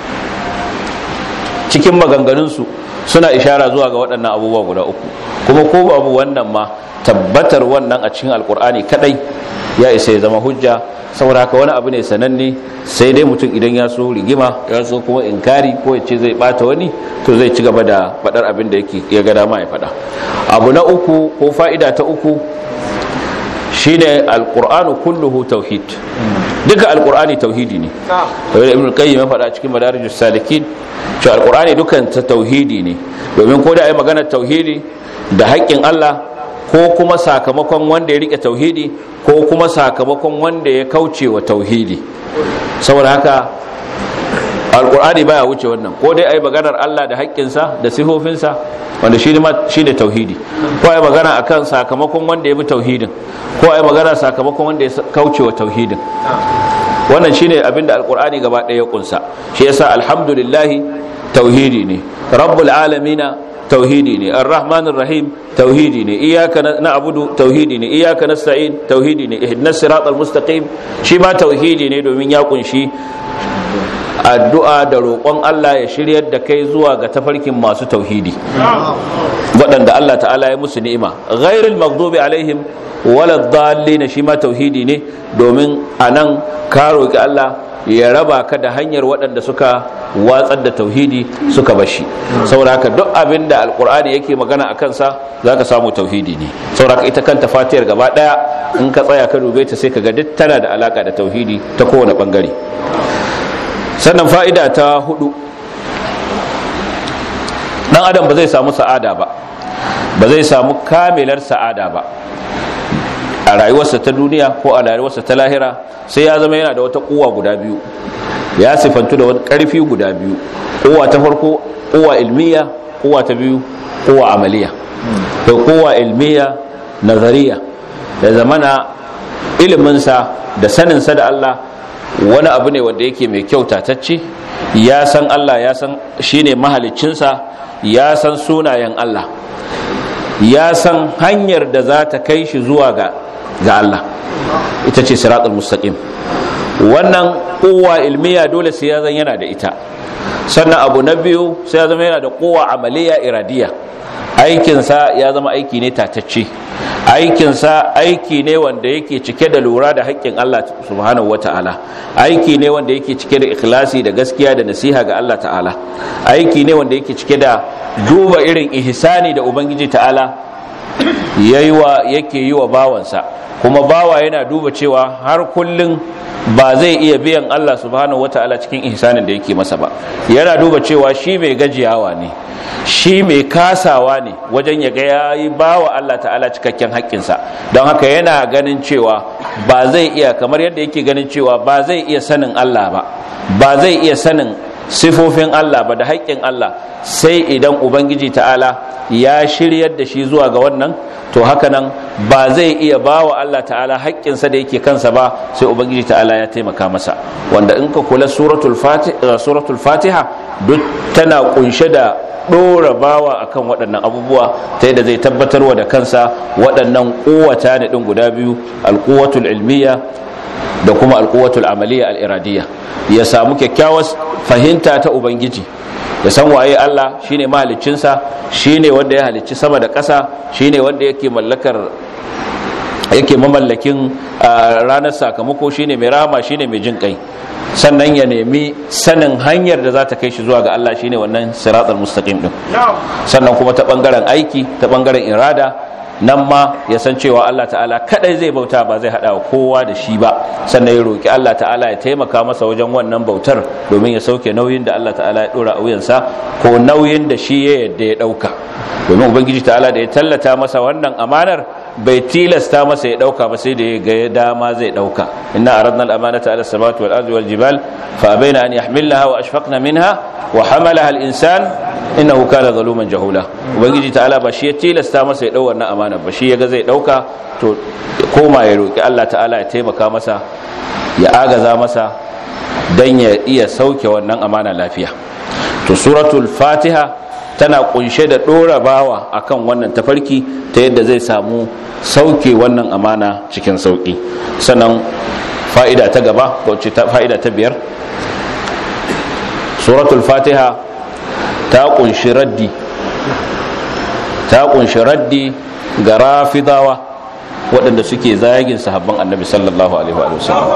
cikin maganganun su suna ishara zuwa ga waɗannan abubuwa guda uku kuma ko babu wannan ma tabbatar wannan a cikin alkur'ani kadai ya isa ya zama hujja saboda haka wani abu ne sananne sai dai mutum idan ya so rigima ya so kuma inkari ko ya ce zai bata wani to zai ci gaba da faɗar abin da yake ya ga dama ya faɗa abu na uku ko fa'ida ta uku shine alqur'anu kulluhu tauhid duka alqur'ani tauhidi ne kamar ibn qayyim ya faɗa cikin madarijus salikin cewa alqur'ani dukan ta tauhidi ne domin ko da ai magana tauhidi da haƙƙin Allah ko kuma sakamakon wanda ya rike tauhidi ko kuma sakamakon wanda ya kauce wa tauhidi saboda haka alkur'ani baya wuce wannan ko dai ai maganar Allah da haƙƙinsa da sifofinsa wanda shi ne tauhidi ko ai magana akan sakamakon wanda ya bi tauhidin ko ai magana sakamakon wanda ya kauce wa tauhidin wannan shine abinda alkur'ani gaba ɗaya ya kunsa shi yasa alhamdulillah tauhidi ne rabbul alamina tauhidi ne ar-rahman rahim tauhidi ne iyyaka na'budu tauhidi ne iyyaka nasta'in tauhidi ne ihdinas siratal mustaqim shi ma tauhidi ne domin ya kunshi addu'a da roƙon Allah ya shiryar da kai zuwa ga tafarkin masu tauhidi waɗanda Allah ta'ala ya musu ni'ima ghairul maghdubi alaihim wala dhallin shi ma tauhidi ne domin anan ka roki Allah ya raba ka da hanyar waɗanda suka watsar da tauhidi suka bashi saboda haka duk abin da alkur'ani yake magana a kansa za ka samu tauhidi ne saboda haka ita kanta fatiyar gaba ɗaya in ka tsaya ka dube ta sai ka ga duk tana da alaka da tauhidi ta kowane ɓangare sannan fa'ida ta hudu ɗan adam ba zai samu sa'ada ba ba zai samu kamilar sa'ada ba a rayuwarsa ta duniya ko a rayuwarsa ta lahira sai ya zama yana da wata kuwa guda biyu ya sifantu da wani karfi guda biyu kuwa ta farko kuwa ilmiya kuwa ta biyu kowa amaliya da kowa ilmiya nazariya da zamana iliminsa da saninsa da Allah wani abu ne wanda yake mai kyau tatacce ya san Allah ya san shine mahaliccinsa ya san sunayen Allah ya san hanyar da za ta kai shi zuwa ga ga Allah ita ce siratul mustaqim wannan kowa ilmiya dole sai ya zan yana da ita sannan abu na biyu sai ya zama yana da kowa amaliya iradiya aikinsa ya zama aiki ne tatacce aikinsa aiki ne wanda yake cike da lura da haƙƙin Allah subhanahu wata'ala aiki ne wanda yake cike da ikhlasi da gaskiya da nasiha ga Allah ta'ala aiki ne wanda yake cike da duba irin ihsani da ubangiji ta'ala yayi wa yake yi wa bawansa kuma bawa yana duba cewa har kullun ba zai iya biyan Allah subhanahu wata'ala cikin ihsanin da yake masa ba yana duba cewa shi mai gajiyawa ne shi mai kasawa ne wajen ya ga yayi bawa Allah ta'ala cikakken haƙƙinsa don haka yana ganin cewa ba zai iya kamar yadda yake ganin cewa ba zai iya sanin Allah ba ba zai iya sanin sifofin Allah ba da haƙƙin Allah sai idan ubangiji ta'ala ya shiryar da shi zuwa ga wannan to haka nan ba zai iya ba wa Allah ta'ala haƙƙinsa da yake kansa ba sai ubangiji ta'ala ya taimaka masa wanda in ka kula suratul fatiha duk tana kunshe da ɗora bawa akan waɗannan abubuwa ta yadda zai tabbatarwa da kansa waɗannan ƙuwata ne ɗin guda biyu alƙuwatul ilmiya da kuma alƙuwatul amaliya al'iradiyya ya samu kyakkyawar fahimta ta ubangiji ya san waye Allah shine mahaliccinsa shine wanda ya halicci sama da ƙasa shine wanda yake mallakar yake mamallakin ranar sakamako shine mai rama shine mai jin kai sannan ya nemi sanin hanyar da za ta kai shi zuwa ga Allah shine wannan siratal mustaqim din sannan kuma ta bangaren aiki ta bangaren irada nan ma ya san cewa Allah ta'ala kadai zai bauta ba zai hada kowa da shi ba sannan ya roki Allah ta'ala ya taimaka masa wajen wannan bautar domin ya sauke nauyin da Allah ta'ala ya dora a wuyansa ko nauyin da shi ya yadda ya dauka domin ubangiji ta'ala da ya tallata masa wannan amanar bai tilasta masa ya dauka ba sai da ya ga dama zai dauka inna aradna al-amanata ala samawati wal ardi wal jibal fa abaina an yahmilnaha wa ashfaqna minha wa hamalaha al-insan innahu kana zaluman jahula ubangiji ta'ala ba shi ya tilasta masa ya dau wannan amana ba shi yaga zai dauka to koma ya roki Allah ta'ala ya taimaka masa ya agaza masa dan ya iya sauke wannan amana lafiya to suratul fatiha tana kunshe da dora bawa akan wannan tafarki ta yadda zai samu sauke wannan amana cikin sauki sannan fa'ida ta gaba ko fa'ida ta biyar suratul fatiha ta kunshi raddi ta kunshi raddi ga rafidawa waɗanda suke zagin sahabban annabi sallallahu alaihi wa sallam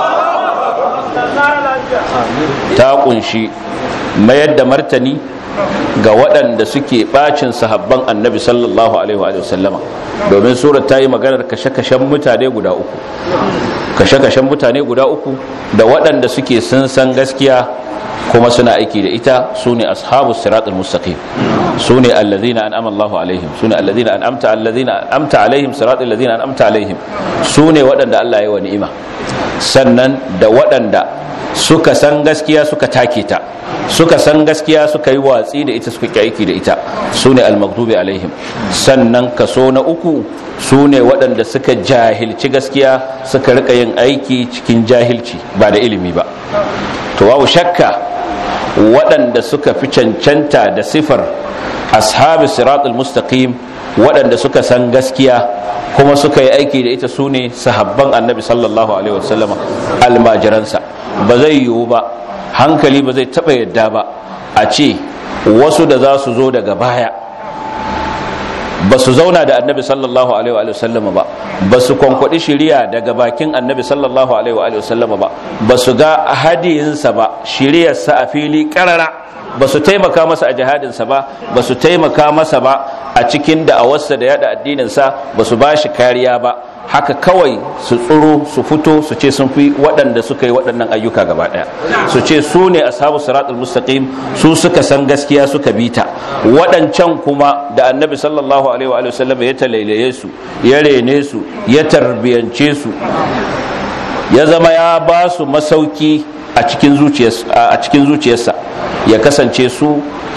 ta kunshi mayar da martani ga waɗanda suke ɓacin sahabban annabi sallallahu alaihi wa sallama domin surat ta yi maganar kashe-kashen mutane guda uku kashe-kashen mutane guda uku da waɗanda suke sun san gaskiya kuma suna aiki da ita su ne ashabu siratul mustaqim su ne allazina an'ama Allahu alaihim su ne allazina an'amta allazina an'amta alaihim siratul allazina an'amta alaihim su ne waɗanda Allah ya wa ni'ima sannan da waɗanda suka san gaskiya suka take ta suka san gaskiya suka yi watsi da ita suka aiki da ita su ne almaktubi alaihim sannan kaso na uku su ne waɗanda suka jahilci gaskiya suka rika yin aiki cikin jahilci ba da ilimi ba to babu shakka waɗanda suka fi cancanta da sifar ashabi siratul mustaqim waɗanda suka san gaskiya kuma suka yi aiki da ita su ne sahabban annabi sallallahu alaihi wasallama almajiransa ba zai yiwu ba hankali ba zai taɓa yadda ba a ce wasu da za su zo daga baya ba su zauna da annabi sallallahu alaihi wa sallama ba ba su kwankwaɗi shiriya daga bakin annabi sallallahu alaihi wa sallama ba ba su ga hadiyinsa ba shiriyarsa a fili ƙarara ba su taimaka masa a jihadinsa ba ba su taimaka masa ba a cikin da'awarsa da yada addininsa ba su ba shi kariya ba haka kawai su tsuro su fito su ce sun fi waɗanda suka yi waɗannan ayyuka gaba ɗaya su ce su ne ashabu siratul mustaqim su suka san gaskiya suka bita waɗancan kuma da annabi sallallahu alaihi wa sallam ya talailaye su ya rene su ya tarbiyance su ya zama ya ba su masauki a cikin zuciyarsa ya kasance su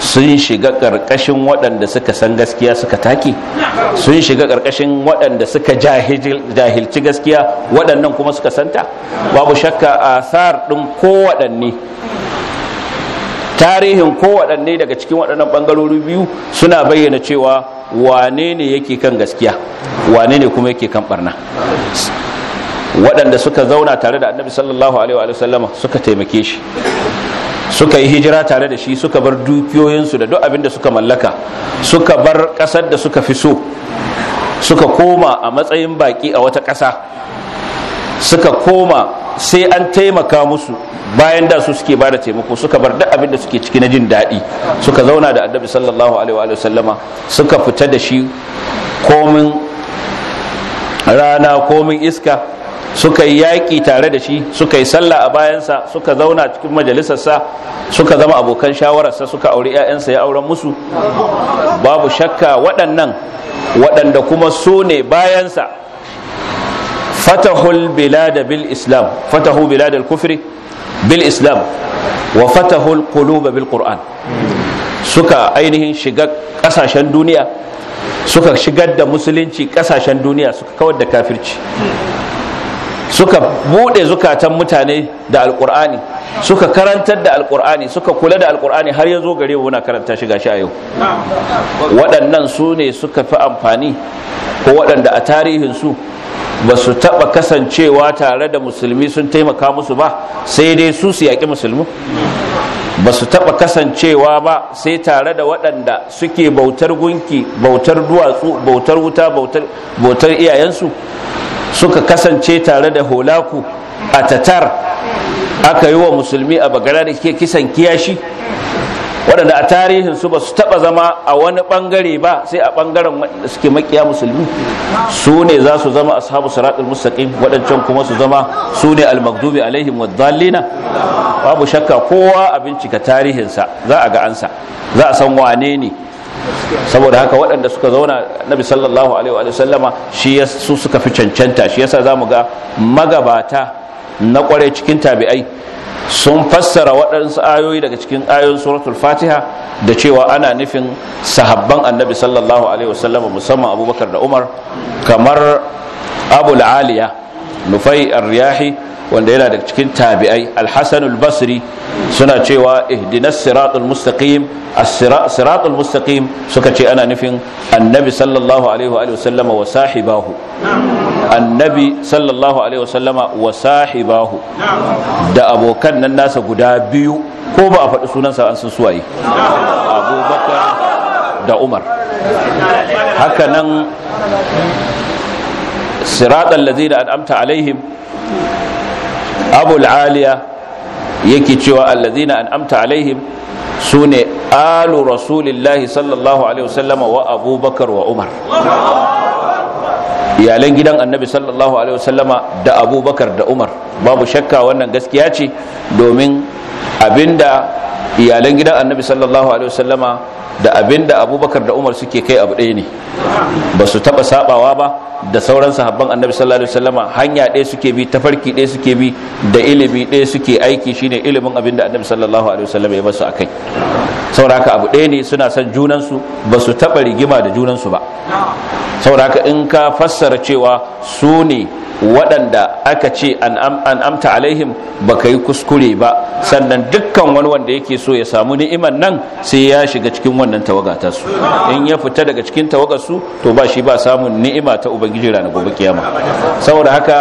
sun shiga ƙarƙashin waɗanda suka san gaskiya suka take sun shiga ƙarƙashin waɗanda suka jahilci gaskiya waɗannan kuma suka santa babu shakka asar ɗin kowaɗanne tarihin kowaɗanne daga cikin waɗannan ɓangarori biyu suna bayyana cewa wane ne yake kan gaskiya wane ne kuma yake kan ɓarna waɗanda suka zauna tare da annabi sallallahu alaihi wa sallama suka taimake shi suka yi hijira tare da shi suka bar dukiyoyinsu da duk abin da suka mallaka suka bar ƙasar da suka fi so suka koma a matsayin baƙi a wata ƙasa suka koma sai an taimaka musu bayan da su suke bada taimako suka bar duk abin da suke ciki na jin daɗi suka zauna da annabi sallallahu alaihi wa sallama suka fita da shi komin rana komin iska suka yi yaƙi tare da shi suka yi sallah a bayansa suka zauna cikin majalisarsa suka zama abokan shawararsa suka auri 'ya'yansa ya auren musu babu shakka waɗannan waɗanda kuma su ne bayansa fatahul bilada bil islam fatahu bilada kufri bil islam wa fatahul quluba bil qur'an suka ainihin shiga ƙasashen duniya suka shigar da musulunci ƙasashen duniya suka kawar da kafirci suka bude zukatan mutane da alkur'ani suka karantar da alkur'ani suka kula da alkur'ani har ya zo gare mu muna karanta shi gashi a yau waɗannan su ne suka fi amfani ko waɗanda a tarihin su ba su taɓa kasancewa tare da musulmi sun taimaka musu ba sai dai su su yaƙi musulmi ba su taɓa kasancewa ba sai tare da waɗanda suke bautar gunki bautar duwatsu bautar wuta bautar iyayensu suka kasance tare da holaku a tatar aka yi wa musulmi a bagara da ke kisan kiyashi waɗanda a tarihin su ba su taɓa zama a wani ɓangare ba sai a ɓangaren da suke makiya musulmi su ne za su zama ashabu siratul mustaqim waɗancan kuma su zama su ne almagdubi alaihim wadallina babu shakka kowa a bincika tarihinsa za a ga ansa za a san wane ne saboda haka waɗanda suka zauna nabi sallallahu alaihi wa sallama shi su suka fi cancanta shi yasa zamu ga magabata na kware cikin tabi'ai sun fassara waɗansu ayoyi daga cikin ayoyin suratul fatiha da cewa ana nufin sahabban annabi sallallahu alaihi wa sallama musamman abubakar da umar kamar abul aliya nufai ar-riyahi wanda yana da cikin tabi'ai al-hasan al-basri suna cewa ihdinas siratul mustaqim as-siratul mustaqim suka ce ana nufin annabi sallallahu alaihi wa sallama wa sahibahu annabi sallallahu alaihi wa sallama wa sahibahu da abokan nan nasa guda biyu ko ba a faɗi sunansa an san suwaye abubakar da umar haka nan siratal ladina an'amta alaihim abul aliya yake cewa allazina an'amta alaihim sune alu rasulillahi sallallahu alaihi wasallama wa abubakar wa umar iyalan gidan annabi sallallahu alaihi wasallama da abubakar da umar babu shakka wannan gaskiya ce domin abinda iyalan gidan annabi sallallahu alaihi wasallama da abinda abubakar da umar suke kai abu ɗaya ne ba su taɓa sabawa ba da sauran sahabban annabi sallallahu alaihi wasallama hanya ɗaya suke bi tafarki ɗaya suke bi da ilimi ɗaya suke aiki shine ilimin abinda annabi sallallahu alaihi wasallama ya basu akai saboda haka abu ɗaya ne suna son junansu ba su taɓa rigima da junansu ba saboda haka in ka fassara cewa su ne waɗanda aka ce an amta alaihim ba ka yi kuskure ba sannan dukkan wani wanda yake so ya samu ni'iman nan sai ya shiga cikin wannan tawaga ta su in ya fita daga cikin tawagar su to ba shi ba samun ni'ima ta ubangiji ranar gobe kiyama saboda haka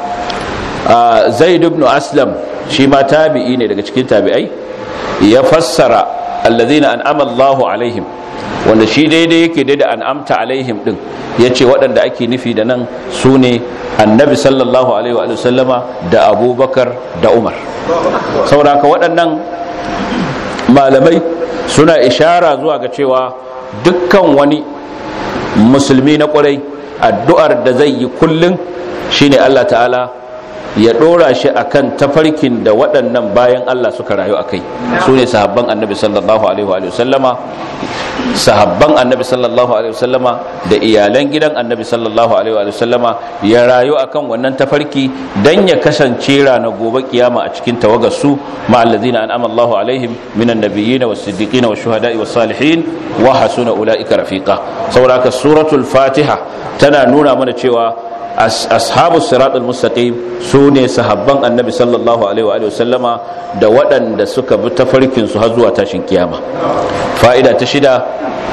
zaid ibn aslam shi ma tabi'i ne daga cikin tabi'ai ya fassara allazina an'ama Allahu alaihim wanda shi daidai yake daidai an'amta alaihim din yace waɗanda ake nufi da nan su ne annabi sallallahu alaihi wa sallama da abubakar da umar saboda haka waɗannan malamai suna ishara zuwa ga cewa dukkan wani musulmi na ƙwarai addu'ar da zai yi kullum shine Allah ta'ala ya dora shi akan tafarkin da waɗannan bayan Allah suka rayu a kai su ne sahabban annabi sallallahu alaihi wa sallama sahabban annabi sallallahu alaihi wa sallama da iyalan gidan annabi sallallahu alaihi wa sallama ya rayu akan wannan tafarki dan ya kasance ranar gobe kiyama a cikin tawagar su ma allazina an'ama Allahu alaihim minan nabiyyin was siddiqin was shuhada'i was salihin wa hasuna ulaika rafiqa saboda haka suratul fatiha tana nuna mana cewa ashabu siratul mustaqim su ne sahabban annabi sallallahu alaihi wa sallama da waɗanda suka bi tafarkin su har zuwa tashin kiyama fa'ida ta shida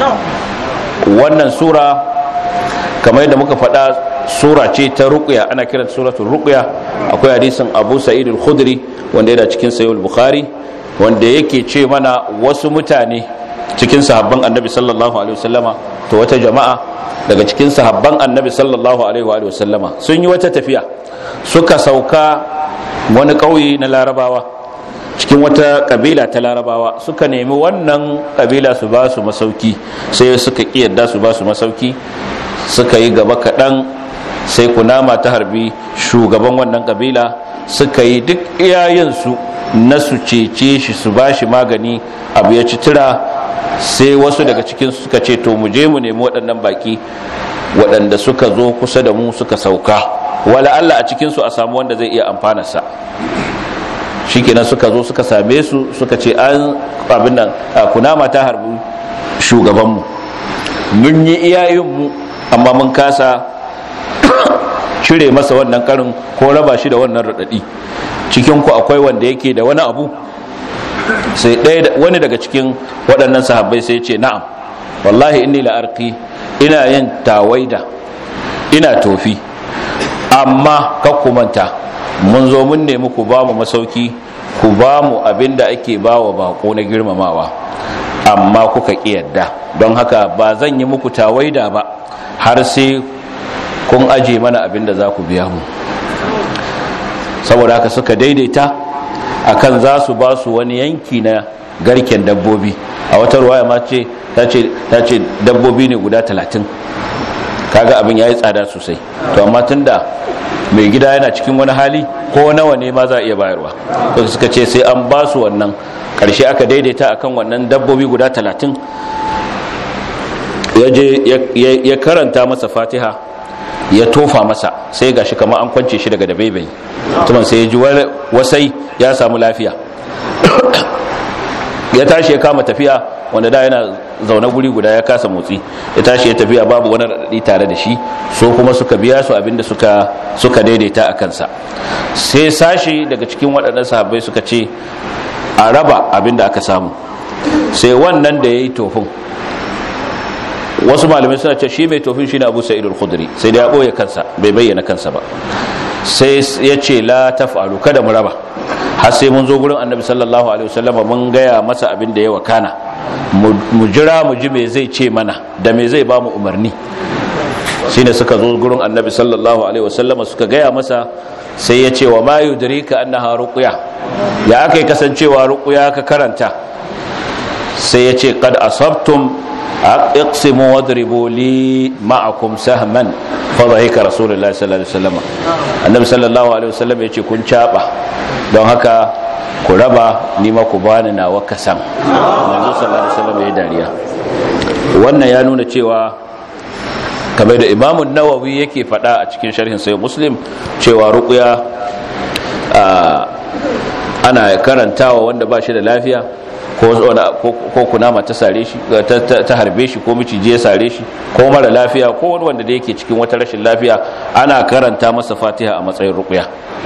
wannan sura kamar yadda muka faɗa sura ce ta ruqya ana kiranta suratul ruqya akwai hadisin Abu Sa'id al-Khudri wanda yana cikin Sahih al-Bukhari wanda yake ce mana wasu mutane cikin sahabban annabi sallallahu alaihi wasallama to wata jama'a daga cikin sahabban annabi sallallahu alaihi wa sallama sun yi wata tafiya suka sauka wani ƙauye na larabawa cikin wata kabila ta larabawa suka nemi wannan kabila su ba su masauki sai suka kiyarda su ba su masauki suka yi gaba kaɗan sai kunama ta harbi shugaban wannan kabila suka yi duk iyayensu na su cece shi su ba shi magani abu ya ci tura sai wasu daga cikin suka ce to mu je mu nemi waɗannan baki waɗanda suka zo kusa da mu suka sauka wala Allah a cikinsu a samu wanda zai iya amfanarsa shikenan suka zo suka same su suka ce an abin nan kunama ta harbi shugabanmu mun yi iyayenmu amma mun kasa cire masa wannan karin ko raba shi da wannan raɗaɗi cikinku akwai wanda yake da wani abu sai ɗaya wani daga cikin waɗannan sahabbai sai ce na'am wallahi inni la'arki ina yin tawaida ina tofi amma kakkumanta mun zo mun nemi ku ba mu masauki ku ba mu abin da ake ba wa bako na girmamawa amma kuka ƙi yadda don haka ba zan yi muku tawaida ba har sai kun aje mana abin da za ku biya mu saboda haka suka daidaita akan za su ba su wani yanki na garken dabbobi a wata ruwaya ma ce ta ce dabbobi ne guda talatin kaga abin ya yi tsada sosai to amma tunda mai gida yana cikin wani hali ko nawa ne ma za a iya bayarwa to suka ce sai an ba su wannan karshe aka daidaita akan wannan dabbobi guda talatin ya je ya karanta masa fatiha ya tofa masa sai gashi kamar an kwance shi daga dabaibai tuman sai ya ji wasai ya samu lafiya ya tashi ya kama tafiya wanda da yana zaune guri guda ya kasa motsi ya tashi ya tafiya babu wani raɗaɗi tare da shi so kuma suka biya su abinda suka suka daidaita a kansa sai sashi daga cikin waɗannan sahabbai suka ce a raba abinda aka samu sai wannan da ya yi tofin wasu malamai suna ce shi mai tofin shi ne abu sa'idul khudri sai da ya ɓoye kansa bai bayyana kansa ba sai ya ce la taf'alu kada mu raba har sai mun zo gurin annabi sallallahu alaihi wasallama mun gaya masa abin da ya wakana mu jira mu ji me zai ce mana da me zai ba mu umarni shine suka zo gurin annabi sallallahu alaihi wasallama suka gaya masa sai ya ce wa ma yudrika annaha ruqya ya akai kasancewa ruqya ka karanta sai ya ce qad asabtum اقسموا واضربوا لي معكم سهما فضحك رسول الله صلى الله عليه وسلم النبي صلى الله عليه وسلم yace kun caba don haka ku raba ni ma ku bani nawa kasan manzo sallallahu alaihi wasallam ya dariya wannan ya nuna cewa kamar da Imam Nawawi yake faɗa a cikin sharhin Sahih Muslim cewa ruqya ana karantawa wanda ba shi da lafiya ko kunama ta sare shi ta harbe shi ko miciji ya sare shi ko mara lafiya ko wani wanda da yake cikin wata rashin lafiya ana karanta masa fatiha a matsayin ruqya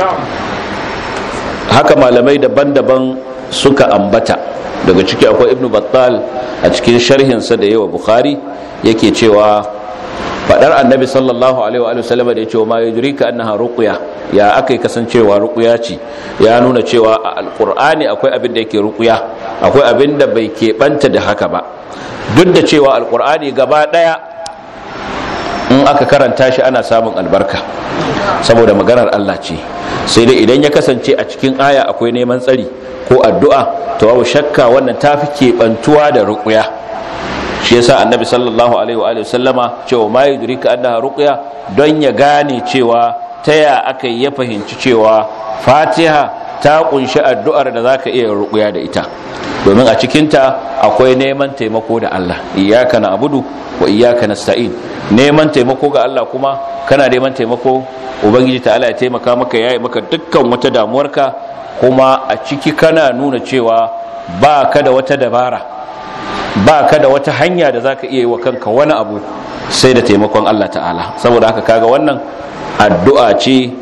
haka malamai daban-daban suka ambata daga ciki akwai ibnu battal a cikin sharhinsa da yawa bukhari yake cewa fadar annabi sallallahu alaihi wa sallam da ya ce wa ma yudrika annaha ruqya ya akai kasancewa ruqya ce ya nuna cewa a alqur'ani akwai abin da yake ruqya akwai abin da bai keɓanta da haka ba duk da cewa alqur'ani gaba daya in aka karanta shi ana samun albarka saboda maganar Allah ce sai dai idan ya kasance a cikin aya akwai neman tsari ko addu'a to babu shakka wannan tafi keɓantuwa da ruqya shi yasa annabi sallallahu alaihi wa sallama cewa ma yudrika annaha ruqya don ya gane cewa ta ya aka ya fahimci cewa fatiha ta kunshi addu'ar da zaka iya rukuya da ita domin a cikinta akwai neman taimako da Allah iyyaka na'budu wa iyyaka nasta'in neman taimako ga Allah kuma kana neman taimako ubangiji ta'ala ya taimaka maka yayi maka dukkan wata damuwarka kuma a ciki kana nuna cewa ba ka da wata dabara ba ka da wata hanya da zaka iya yi wa kanka wani abu sai da taimakon Allah ta'ala saboda haka kaga wannan addu'a ce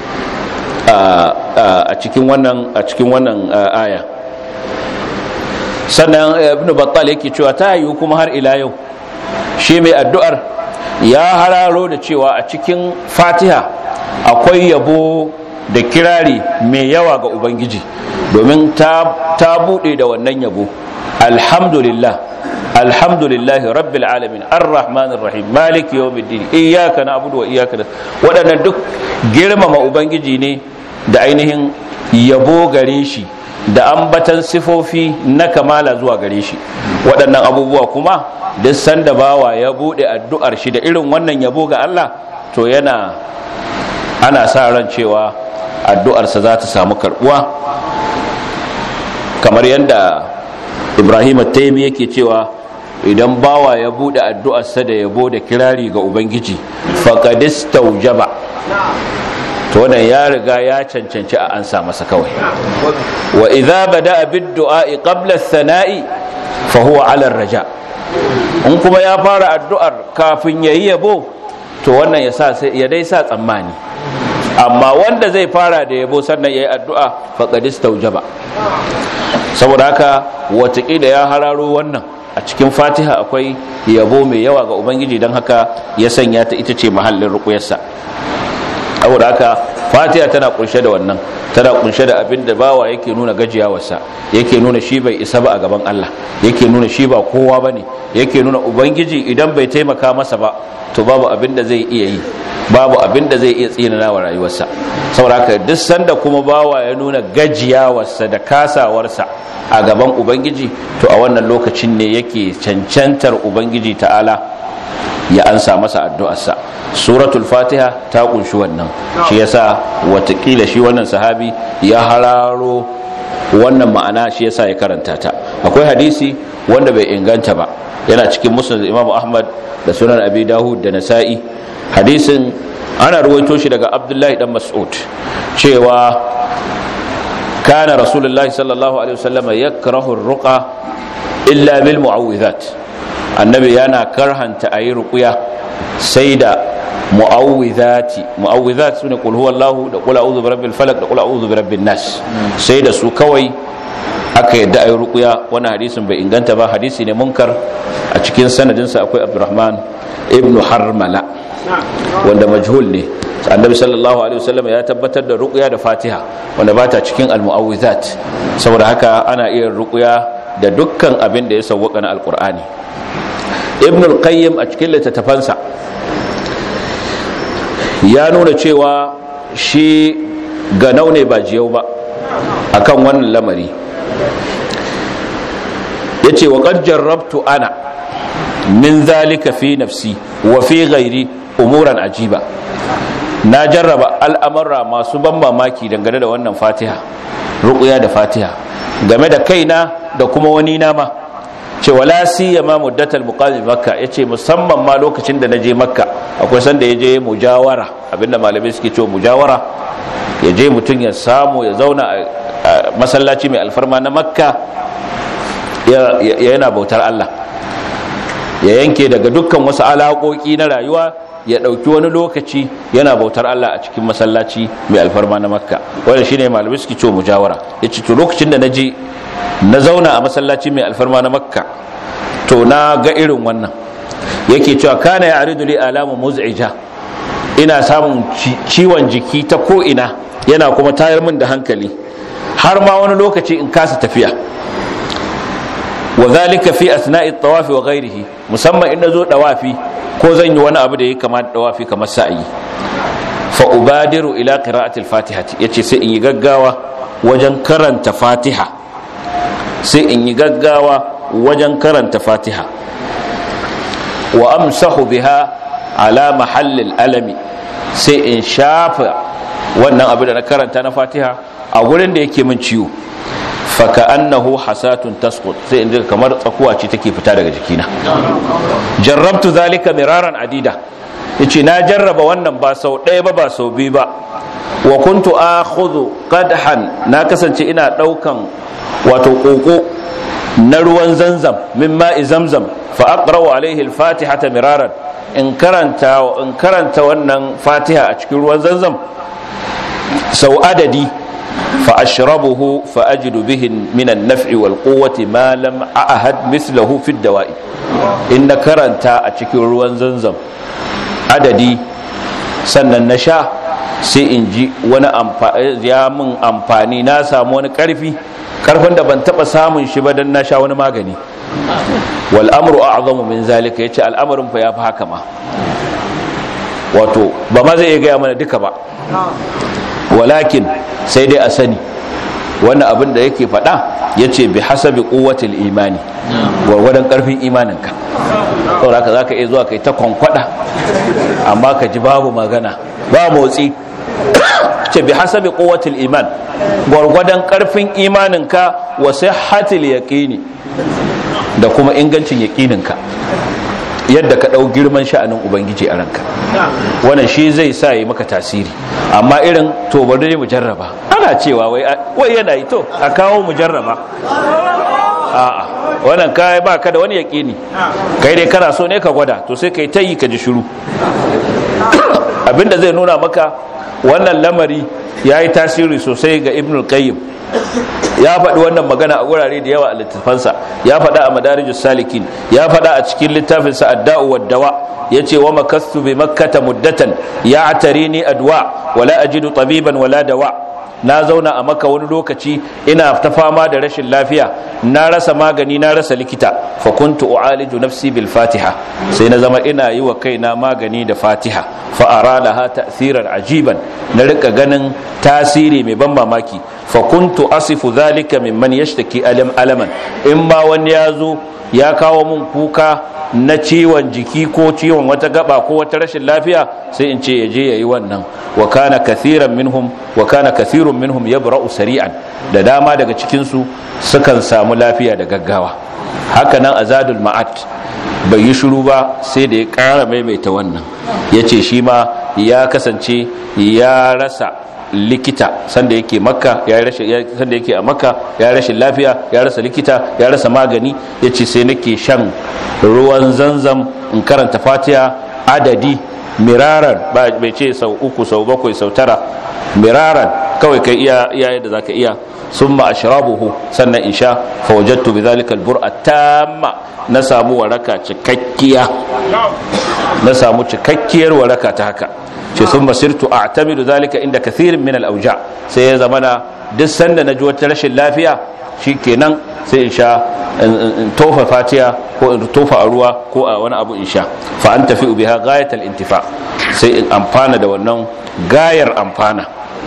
a cikin wannan a cikin wannan aya sannan ibn battal yake cewa ta yi kuma har ila yau shi mai addu'ar ya hararo da cewa a cikin fatiha akwai yabo da kirari mai yawa ga ubangiji domin ta, ta buɗe da wannan yabo alhamdulillah alhamdulillahi rabbil alamin arrahmanir rahim maliki yawmiddin iyyaka na'budu wa iyyaka waɗannan duk girmama ubangiji ne da ainihin yabo gare shi da ambatan sifofi na kamala zuwa gare shi waɗannan abubuwa kuma duk sanda bawa ya buɗe addu'ar shi da irin wannan yabo ga Allah to yana ana sa ran cewa addu'arsa za ta samu karɓuwa kamar yadda ibrahim taimi yake cewa idan bawa ya buɗe addu'arsa da yabo da kirari ga ubangiji faƙadis taujaba to wannan ya riga ya cancanci a ansa masa kawai wa idza bada bid du'a'i qabla ath-thana'i fa huwa 'ala ar-raja in kuma ya fara addu'ar kafin yayi yabo to wannan ya sa ya dai sa tsammani amma wanda zai fara da yabo sannan yayi addu'a faqad istawjaba saboda haka watakila ya hararo wannan a cikin fatiha akwai yabo mai yawa ga ubangiji don haka ya sanya ta ita ce mahallin rukuyarsa saboda haka fatiha tana kunshe da wannan tana kunshe da abin da bawa yake nuna gajiyawarsa yake nuna shi bai isa ba a gaban Allah yake nuna shi ba kowa ba ne yake nuna ubangiji idan bai taimaka masa ba to babu abin da zai iya yi babu abin da zai iya tsinana wa rayuwarsa saboda haka duk sanda kuma bawa ya nuna gajiyawarsa da kasawarsa a gaban ubangiji to a wannan lokacin ne yake cancantar ubangiji ta'ala ya ansa masa addu'arsa suratul fatiha ta kunshi wannan shi yasa watakila shi wannan sahabi ya hararo wannan ma'ana shi yasa ya karanta ta akwai hadisi wanda bai inganta ba yana cikin musnad imam ahmad da sunan abi dawud da nasa'i hadisin ana ruwaito shi daga abdullahi dan mas'ud cewa kana rasulullahi sallallahu alaihi wasallam yakrahu ar-ruqa illa bil mu'awwidhat annabi yana karhanta ayi ruqya sai da mu'awwidhati mu'awwidhat sune qul huwallahu da qul a'udhu birabbil falaq da qul a'udhu birabbin nas sai da su kawai aka yadda ayi ruqya wannan hadisin bai inganta ba hadisi ne munkar a cikin sanadinsa akwai abdurrahman ibnu harmala wanda majhul ne annabi sallallahu alaihi wasallam ya tabbatar da ruqya da fatiha wanda bata cikin almu'awwizat saboda haka ana iya ruqya da dukkan abin da ya sawwaka na alqur'ani ibn al-qayyim a cikin littattafansa ya nuna cewa shi ganau ne ba jiyau ba akan wannan lamari yace wa qad jarrabtu ana min zalika fi nafsi wa fi ghairi umuran ajiba na jarraba al'amurra masu ban mamaki dangane da wannan fatiha ruqya da fatiha game da kaina da kuma wani na ma ce wala siyama muddatal muqaddim makka yace musamman ma lokacin da naje makka akwai sanda yaje mujawara abinda malamai suke cewa mujawara yaje mutun ya samu ya zauna a masallaci mai alfarma na makka yana bautar Allah ya yanke daga dukkan wasu alaƙoƙi na rayuwa ya ɗauki wani lokaci yana bautar Allah a cikin masallaci mai alfarma na makka wanda shine malamai suke cewa mujawara ya ce to lokacin da na je na zauna a masallaci mai alfarma na makka to na ga irin wannan yake cewa kana ya aridu li alamu muz'ija ina samun ciwon jiki ta ko ina yana kuma tayar min da hankali har ma wani lokaci in kasa tafiya wa zalika fi asna'i at-tawaf wa ghayrihi musamman in nazo dawafi ko zan yi wani abu da yake kamar dawafi kamar sa'i fa ubadiru ila qira'ati al-fatiha yace sai in yi gaggawa wajen karanta fatiha sai in yi gaggawa wajen karanta fatiha wa amsahu biha ala mahallil alami sai in shafa wannan abu da na karanta na fatiha a gurin da yake min ciwo faka annahu hasatun tasqut sai in kamar tsakuwa ce take fita daga jikina jarrabtu zalika miraran adida yace na jarraba wannan ba sau ɗaya ba ba sau biyu ba wa kuntu akhudhu qadhan na kasance ina daukan wato koko na ruwan zanzam min ma'i zamzam fa aqra'u alaihi al-fatihata miraran in karanta in karanta wannan fatiha a cikin ruwan zanzam sau adadi fa ashrabuhu fa ajidu bihi min an-naf'i wal quwwati ma lam a'had mithluhu fi ad-dawa'i in na karanta a cikin ruwan zanzam adadi sannan na sha sai in ji wani ya mun amfani na samu wani karfi karfin da ban taba samun shi ba dan na sha wani magani wal amru a'zamu min zalika yace al'amarin fa yafi haka ma wato ba ma zai iya gaya mana duka ba walakin sai dai a sani wannan abin da yake faɗa yace bi hasabi quwwatil imani gwargwadon karfin imaninka saboda haka zaka iya zuwa kai ta kwankwada amma ka ji babu magana ba motsi ce bi hasabi quwwatil iman gwargwadon karfin imaninka wa sihhatil yaqini da kuma ingancin yaqininka yadda ka dau girman sha'anin ubangiji a ranka wannan shi zai sa yi maka tasiri amma irin to bari mu jarraba ana cewa wai wai yana yi to a kawo mu jarraba a'a wannan kai ba ka da wani yaqini kai dai kana so ne ka gwada to sai kai tayi ka ji shiru abinda zai nuna maka wannan lamari ya yi tasiri sosai ga ibn qayyim ya faɗi wannan magana a wurare da yawa a littafansa ya faɗa a madarijus salikin ya faɗa a cikin littafinsa adda'u wad dawa yace wa makastu bi makkata muddatan ya atarini adwa wala ajidu tabiban wala dawa na zauna a maka wani lokaci ina ta fama da rashin lafiya na rasa magani na rasa likita fa kuntu u'aliju nafsi bil fatiha sai na zama ina yi wa kaina magani da fatiha fa aralaha ta'thiran ajiban na rika ganin tasiri mai ban mamaki fa kuntu asifu zalika mimman yashtaki alam alaman in ma wani ya zo ya kawo mun kuka na ciwon jiki ko ciwon wata gaba ko wata rashin lafiya sai in ce yaje yayi wannan wa kana kathiran minhum wa kana kathirun minhum yabra'u sari'an da dama daga cikin su sukan samu lafiya da gaggawa haka nan azadul ma'at bai yi shiru ba sai da ya ƙara maimaita wannan yace shi ma ya kasance ya rasa likita sanda yake makka ya rashin sanda yake a makka ya rashin lafiya ya rasa likita ya rasa magani yace sai nake shan ruwan zanzam in karanta fatiha adadi miraran ba bai ce sau uku sau bakwai sau tara miraran kawai kai iya iya yadda zaka iya summa ashrabuhu sannan in sha fa wajadtu bidhalika albura tamma na samu waraka cikakkiya na samu cikakkiyar waraka ta haka ce sun basirtu a tamidu zalika inda kathirin min al'auja sai ya zamana duk sanda na ji wata rashin lafiya shi kenan sai in sha in tofa fatiya ko in tofa a ruwa ko a wani abu in sha fa an tafi biha gayatal intifa sai in amfana da wannan gayar amfana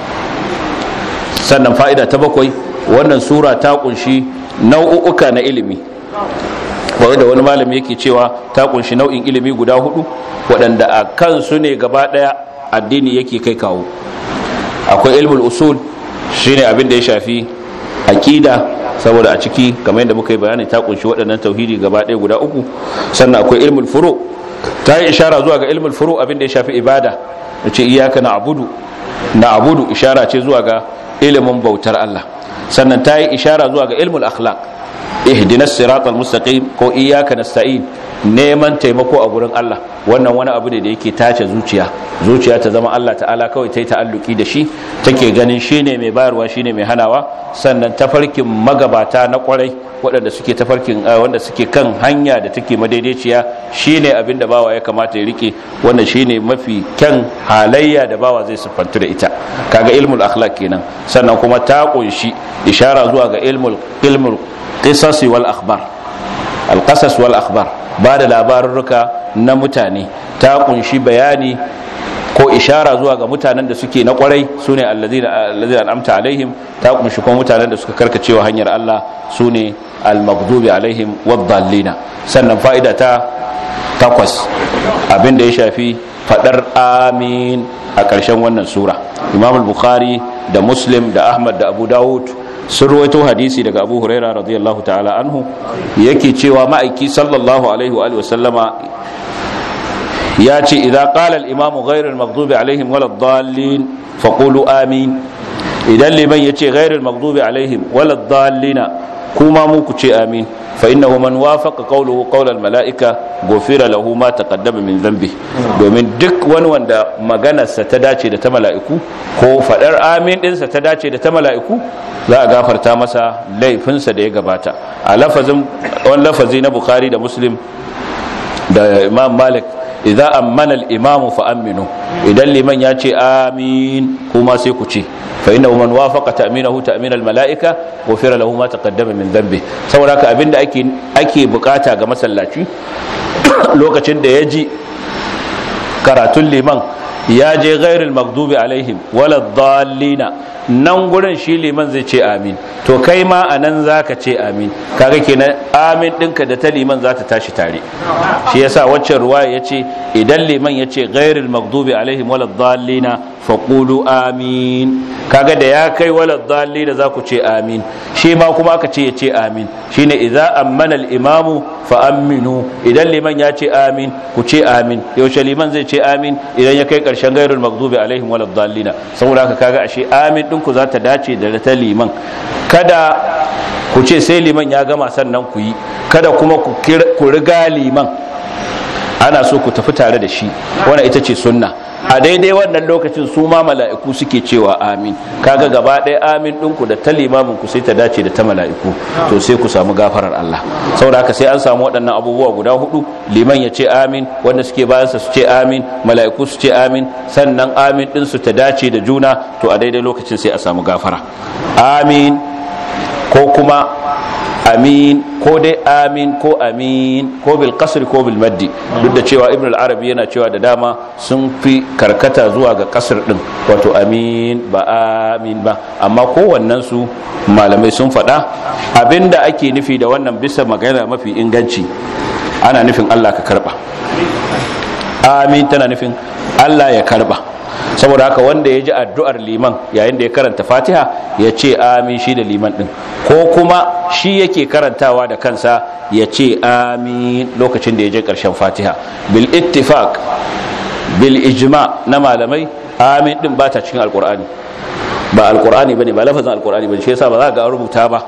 sannan fa'ida ta bakwai wannan sura ta kunshi nau'uka na ilimi kawai da wani malami yake cewa ta kunshi nau'in ilimi guda hudu waɗanda a kansu ne gaba ɗaya addini yake kai kawo akwai ilmul usul shine abin da ya shafi aqida saboda a ciki kamar yadda muka yi bayani ta kunshi waɗannan tauhidi gaba ɗaya guda uku sannan akwai ilmul furu ta yi ishara zuwa ga ilmul furu abin da ya shafi ibada ce iyaka na abudu na abudu ishara ce zuwa ga ilimin bautar Allah sannan ta yi ishara zuwa ga ilmul akhlaq ihdinas siratal mustaqim ko iyyaka nasta'in neman taimako a gurin Allah wannan wani abu ne da yake tace zuciya zuciya ta zama Allah ta'ala kawai ta yi ta'alluki da shi take ganin shine mai bayarwa shine mai hanawa sannan tafarkin magabata na kwarai waɗanda suke tafarkin wanda suke kan hanya da take madaidaiciya shine abin da bawa ya kamata ya rike wannan shine mafi kyan halayya da bawa zai siffantu da ita kaga ilmul akhlaq kenan sannan kuma ta kunshi ishara zuwa ga ilmul ilmul qisas wal akhbar al qasas wal akhbar ba da labarurruka na mutane ta kunshi bayani ko ishara zuwa ga mutanen da suke na kwarai su ne allazina al'amta alaihim ta kunshi kuma mutanen da suka karkacewa hanyar Allah su ne al-maghdubi alaihim waddallina sannan fa'ida ta takwas abinda ya shafi fadar amin a ƙarshen wannan sura imam bukhari da muslim da ahmad da abu dawud sun ruwaito hadisi daga abu huraira radiyallahu ta'ala anhu yake cewa ma'aiki sallallahu alaihi wa sallama ya ce idza qala al-imamu ghayr al-maghdubi alaihim wala ad-dallin faqulu amin idan liman yace ghayr al-maghdubi alaihim wala ad-dallina kuma mu ku ce amin fa innahu man wafaqa qawluhu qawl al-mala'ika ghufira lahu ma taqaddama min dhanbi domin duk wani wanda maganarsa ta dace da ta mala'iku ko fadar amin dinsa ta dace da ta mala'iku za a gafarta masa laifinsa da ya gabata a lafazin wani lafazi na bukhari da muslim da imam malik idan ammana al-imam fa aminu idan liman ya ce amin kuma sai ku ce fa inna man wafaqa ta'minahu ta'min al-mala'ika ghufira lahu ma taqaddama min dhanbi saboda haka abinda ake ake bukata ga masallaci lokacin da ya ji karatun liman ya je ghairil maghdubi alaihim wala dhallina nan gurin shi liman zai ce amin to kai ma a nan za ka ce amin kaga kenan amin ɗinka da ta liman za ta tashi tare shi yasa waccan ruwaya ya ce idan liman ya ce ghairil maghdubi alaihim wala dhallina faqulu amin kaga da ya kai wala dhallina za ku ce amin shi ma kuma aka ce ya ce amin shine idza ammana al-imamu fa aminu idan liman ya ce amin ku ce amin yaushe liman zai ce amin idan ya kai karshen ghairil maghdubi alaihim wala dhallina saboda haka kaga ashe amin ɗinku za ta dace da ta liman kada ku ce sai liman ya gama sannan ku yi kada kuma ku riga liman ana so ku tafi tare da shi wannan ita ce sunna a daidai wannan lokacin su ma mala'iku suke cewa amin kaga gaba ɗaya amin ɗinku da ta limamin ku sai ta dace da ta mala'iku to sai ku samu gafarar Allah saboda haka sai an samu waɗannan abubuwa guda hudu liman ya ce amin wanda suke bayansa su ce amin mala'iku su ce amin sannan amin ɗin su ta dace da juna to a daidai lokacin sai a samu gafara amin ko kuma amin ko dai amin ko amin ko bil kasr ko bil maddi duk da cewa ibn al-arabi yana cewa da dama sun fi karkata zuwa ga kasr din wato amin ba amin ba amma kowannen su malamai sun faɗa abinda ake nufi da wannan bisa magana mafi inganci ana nufin Allah ka karba amin tana nufin Allah ya karba saboda haka wanda ya ji addu'ar liman yayin da ya karanta fatiha ya ce amin shi da liman din ko kuma shi yake karantawa da kansa ya ce amin lokacin da ya je ƙarshen fatiha bil ittifaq bil ijma na malamai amin din ba ta cikin alkur'ani ba alkur'ani bane ba lafazin alkur'ani bane shi yasa ba za ga rubuta ba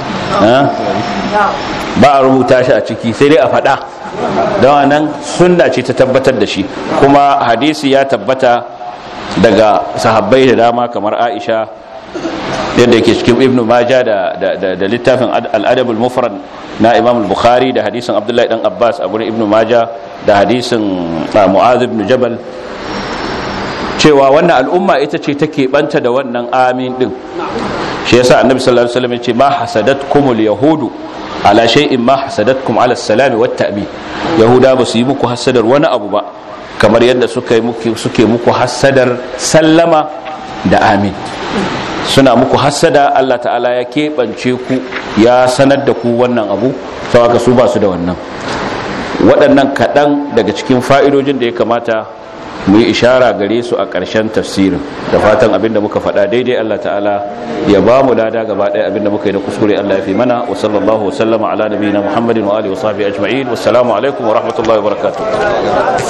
ba a rubuta shi a ciki sai dai a faɗa don nan sunna ce ta tabbatar da shi kuma hadisi ya tabbata daga sahabbai da dama kamar aisha yadda yake cikin ibnu maja da, da, littafin al'adabul mufrad na imam bukhari da hadisin abdullahi dan abbas a gurin ibnu maja da hadisin mu'adh ibn jabal cewa wannan al'umma ita ce take banta da wannan amin din shi yasa annabi sallallahu alaihi wasallam ya ce ma hasadatkumul yahudu ala shay'in ma hasadatkum ala salami wat ta'min yahuda ba su yi muku hasadar wani abu ba kamar yadda suka yi muku suke muku hasadar sallama da amin suna muku hasada Allah ta'ala ya keɓance ku ya sanar da ku wannan abu sau haka su ba su da wannan waɗannan kaɗan daga cikin fa'idojin da ya kamata mu yi ishara gare su a ƙarshen tafsirin da fatan abin da muka faɗa daidai Allah ta'ala ya ba mu lada gaba ɗaya abin da muka yi da kuskure Allah ya fi mana wa sallallahu wa sallama ala nabiyina Muhammadin wa alihi wa sahbihi ajma'in wassalamu alaikum wa rahmatullahi wa barakatuh